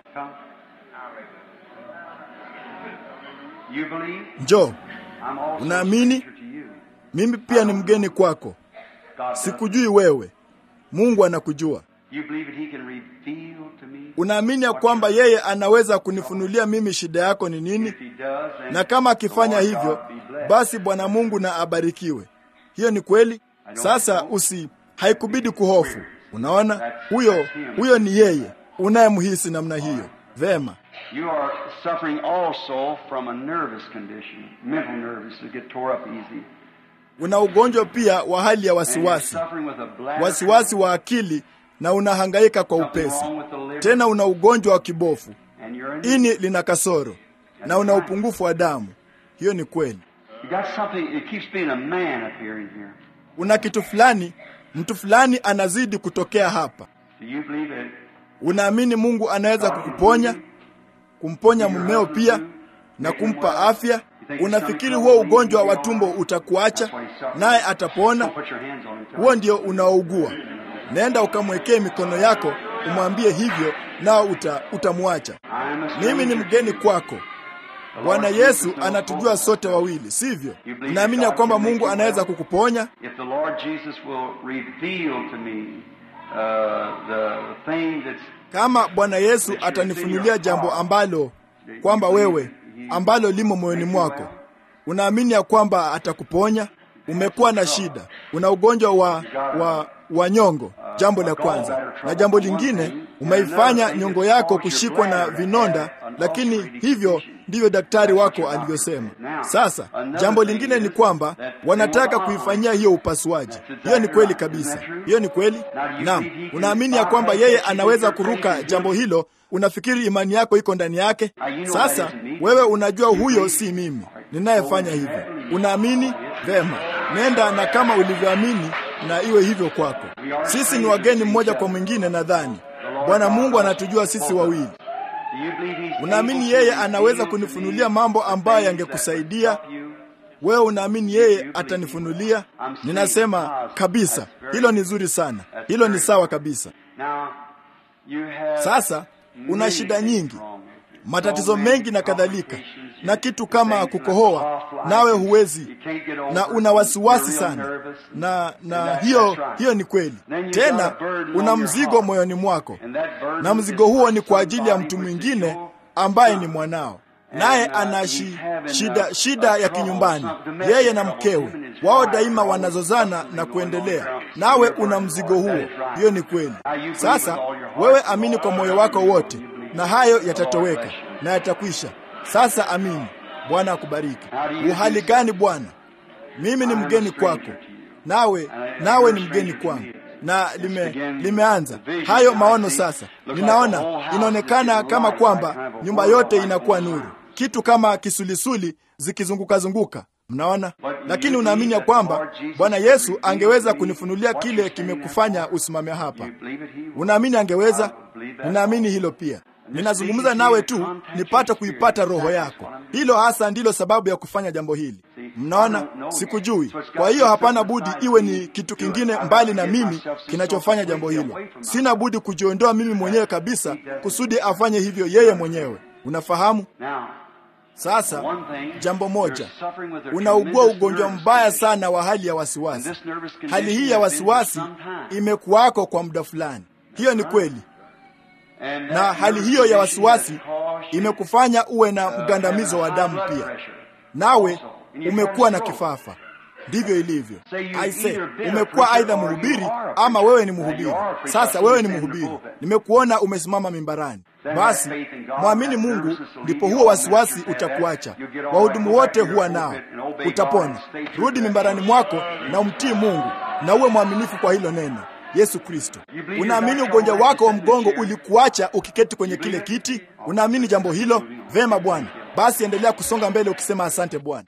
Njoo. Unaamini? Mimi pia ni mgeni kwako, sikujui wewe. Mungu anakujua. Unaamini ya kwamba yeye anaweza kunifunulia mimi shida yako ni nini? Na kama akifanya hivyo, basi Bwana Mungu na abarikiwe. Hiyo ni kweli. Sasa usi haikubidi kuhofu. Unaona, huyo huyo ni yeye unayemhisi namna hiyo. Vema, una ugonjwa pia wa hali ya wasiwasi, wasiwasi wa akili, na unahangaika kwa upesi. Tena una ugonjwa wa kibofu, ini lina kasoro, na una upungufu wa damu. Hiyo ni kweli. Una kitu fulani, mtu fulani anazidi kutokea hapa. Unaamini Mungu anaweza kukuponya, kumponya mumeo pia na kumpa afya? Unafikiri huo ugonjwa wa tumbo utakuacha naye atapona? Huo ndio unaougua. Nenda ukamwekee mikono yako, umwambie hivyo, nao uta, utamwacha. Mimi ni mgeni kwako. Bwana Yesu anatujua sote wawili, sivyo? Unaamini ya kwamba Mungu anaweza kukuponya? Kama Bwana Yesu atanifunulia jambo ambalo kwamba wewe ambalo limo moyoni mwako, unaamini ya kwamba atakuponya? Umekuwa na shida, una ugonjwa wa, wa, wa nyongo, jambo la kwanza, na jambo lingine umeifanya nyongo yako kushikwa na vinonda, lakini hivyo ndivyo daktari wako alivyosema. Sasa jambo lingine ni kwamba wanataka kuifanyia hiyo upasuaji. Hiyo ni kweli kabisa, hiyo ni kweli. Naam, unaamini ya kwamba yeye anaweza kuruka jambo hilo? Unafikiri imani yako iko ndani yake? Sasa wewe unajua huyo si mimi ninayefanya hivyo. Unaamini vema, nenda na kama ulivyoamini na iwe hivyo kwako. Sisi ni wageni mmoja kwa mwingine. Nadhani Bwana Mungu anatujua sisi wawili. Unaamini yeye anaweza kunifunulia mambo ambayo yangekusaidia wewe? Unaamini yeye atanifunulia? Ninasema kabisa, hilo ni zuri sana, hilo ni sawa kabisa. Sasa una shida nyingi, matatizo mengi na kadhalika, na kitu kama kukohoa, nawe huwezi na una wasiwasi sana, na na hiyo hiyo ni kweli. Tena una mzigo moyoni mwako, na mzigo huo ni kwa ajili ya mtu mwingine ambaye ni mwanao, naye ana shi, shida shida ya kinyumbani, yeye na mkewe wao daima wanazozana na kuendelea, nawe una mzigo huo. Hiyo ni kweli. Sasa wewe amini kwa moyo wako wote na hayo yatatoweka na yatakwisha. Sasa amini. Bwana akubariki. Uhali gani Bwana? Mimi ni mgeni kwako, nawe nawe ni mgeni kwangu, na lime, limeanza hayo maono. Sasa ninaona, inaonekana kama kwamba nyumba yote inakuwa nuru, kitu kama kisulisuli zikizunguka zunguka Mnaona, lakini unaamini ya kwamba Bwana Yesu angeweza kunifunulia kile kimekufanya usimame hapa? Unaamini angeweza? Ninaamini hilo pia. Ninazungumza nawe tu nipate kuipata roho yako. Hilo hasa ndilo sababu ya kufanya jambo hili. Mnaona, sikujui. Kwa hiyo hapana budi iwe ni kitu kingine mbali na mimi kinachofanya jambo hilo. Sina budi kujiondoa mimi mwenyewe kabisa kusudi afanye hivyo yeye mwenyewe. Unafahamu? Sasa jambo moja, unaugua ugonjwa mbaya sana wa hali ya wasiwasi. Hali hii ya wasiwasi imekuwako kwa muda fulani. Hiyo ni kweli, na hali hiyo ya wasiwasi imekufanya uwe na mgandamizo wa damu pia, nawe umekuwa na kifafa. Ndivyo ilivyo. Aise, umekuwa aidha mhubiri ama wewe ni mhubiri. Sasa wewe ni mhubiri, nimekuona umesimama mimbarani. Basi mwamini Mungu, ndipo huo wasiwasi utakuacha. Wahudumu wote huwa nao, utapona. Rudi mimbarani mwako na umtii Mungu na uwe mwaminifu kwa hilo neno. Yesu Kristo, unaamini ugonjwa wako wa mgongo ulikuacha ukiketi kwenye kile kiti? Unaamini jambo hilo? Vema Bwana, basi endelea kusonga mbele ukisema asante Bwana.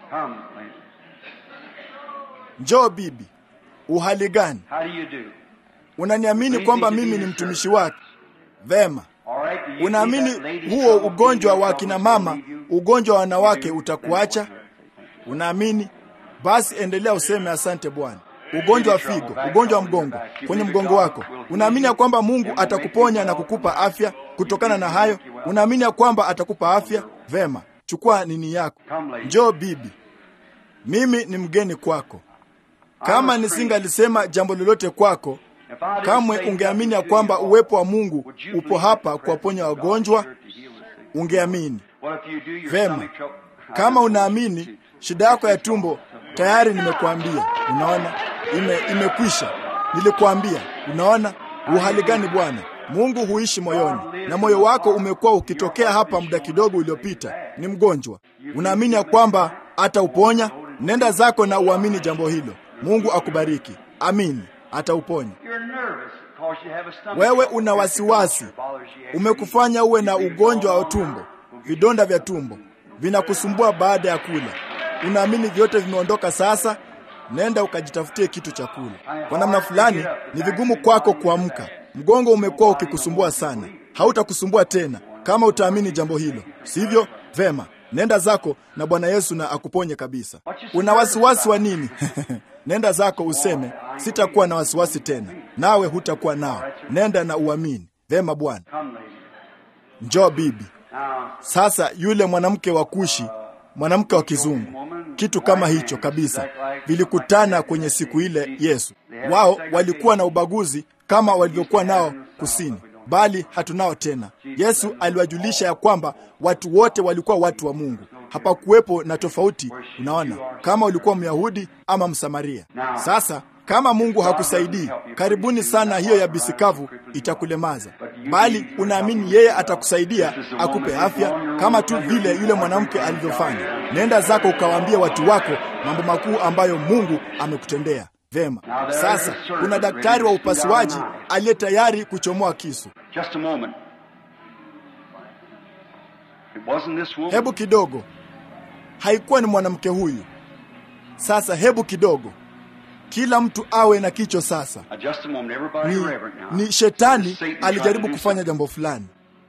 Njoo bibi, uhali gani? Unaniamini kwamba mimi ni mtumishi wake? Vema. Unaamini huo ugonjwa wa kina mama, ugonjwa wa wanawake utakuacha? Unaamini? Basi endelea useme asante Bwana. Ugonjwa wa figo, ugonjwa wa mgongo kwenye mgongo wako, unaamini ya kwamba Mungu atakuponya na kukupa afya kutokana na hayo? Unaamini ya kwamba atakupa afya? Vema, chukua nini yako. Njoo bibi, mimi ni mgeni kwako. Kama nisingalisema jambo lolote kwako, kamwe ungeamini ya kwamba uwepo wa Mungu upo hapa kuwaponya wagonjwa, ungeamini. Vema, kama unaamini, shida yako ya tumbo tayari nimekuambia. Unaona, ime imekwisha. Nilikuambia. Unaona, uhali gani Bwana? Mungu huishi moyoni, na moyo wako umekuwa ukitokea hapa muda kidogo uliopita, ni mgonjwa. Unaamini ya kwamba atauponya? Nenda zako na uamini jambo hilo. Mungu akubariki. Amini, atauponya. Wewe una wasiwasi, umekufanya uwe na ugonjwa wa tumbo, vidonda vya tumbo vinakusumbua baada ya kula. Unaamini vyote vimeondoka sasa? Nenda ukajitafutie kitu cha kula. Kwa namna fulani ni vigumu kwako kuamka, mgongo umekuwa ukikusumbua sana. Hautakusumbua tena kama utaamini jambo hilo, sivyo? Vema, nenda zako na Bwana Yesu na akuponye kabisa. Una wasiwasi wa nini? Nenda zako useme, sitakuwa na wasiwasi tena, nawe hutakuwa nao. Nenda na uamini. Vema Bwana. Njoo bibi. Sasa yule mwanamke wa Kushi, mwanamke wa kizungu, kitu kama hicho kabisa, vilikutana kwenye siku ile Yesu. Wao walikuwa na ubaguzi kama walivyokuwa nao kusini, bali hatunao tena. Yesu aliwajulisha ya kwamba watu wote walikuwa watu wa Mungu. Hapakuwepo na tofauti. Unaona, kama ulikuwa Myahudi ama Msamaria. Sasa Kama Mungu hakusaidii, karibuni sana, hiyo ya bisikavu itakulemaza, bali unaamini yeye atakusaidia, akupe afya, kama tu vile yule mwanamke alivyofanya. Nenda zako ukawaambie watu wako mambo makuu ambayo Mungu amekutendea. Vema, sasa kuna daktari wa upasuaji aliye tayari kuchomoa kisu. Just a moment. It wasn't this woman. Hebu kidogo, haikuwa ni mwanamke huyu. Sasa hebu kidogo, kila mtu awe na kicho sasa. Now, just a moment. Everybody Ni, reverent now. ni shetani Satan tried to alijaribu do kufanya something. jambo fulani.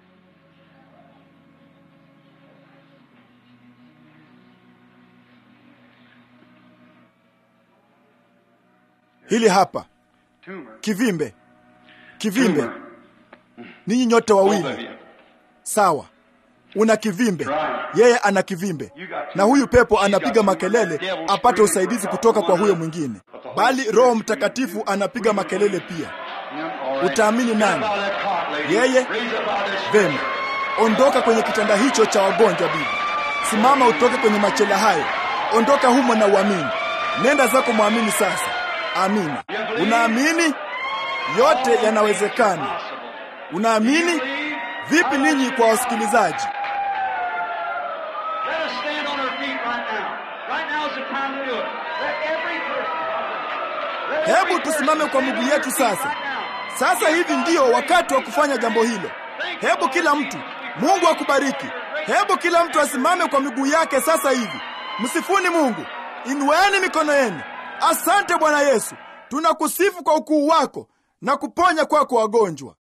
Hili hapa Tumor. kivimbe, kivimbe. Tumor. Ninyi nyote Both of wawili you. sawa, una kivimbe, yeye ana kivimbe, na huyu pepo anapiga makelele apate usaidizi kutoka kwa huyo mwingine, bali Roho Mtakatifu anapiga makelele pia. Yeah, all right. Utaamini nani? Get up out of that cot, lady. Yeye? Raise up out of this Vema, ondoka kwenye kitanda hicho cha wagonjwa, bibi. Simama utoke kwenye machela hayo, ondoka humo na uamini. Nenda zako mwamini sasa. Amina. Unaamini? Yote yanawezekana. Unaamini? Vipi ninyi kwa wasikilizaji? Let us stand on our feet right now. Right now is the time to do it. Let every person. Let every Hebu tusimame person kwa stand miguu on yetu their feet sasa. right now. Sasa hivi ndiyo wakati wa kufanya jambo hilo. Hebu kila mtu, Mungu akubariki. Hebu kila mtu asimame kwa miguu yake sasa hivi. Msifuni Mungu, inueni mikono yenu. Asante Bwana Yesu, tunakusifu kwa ukuu wako na kuponya kwako wagonjwa.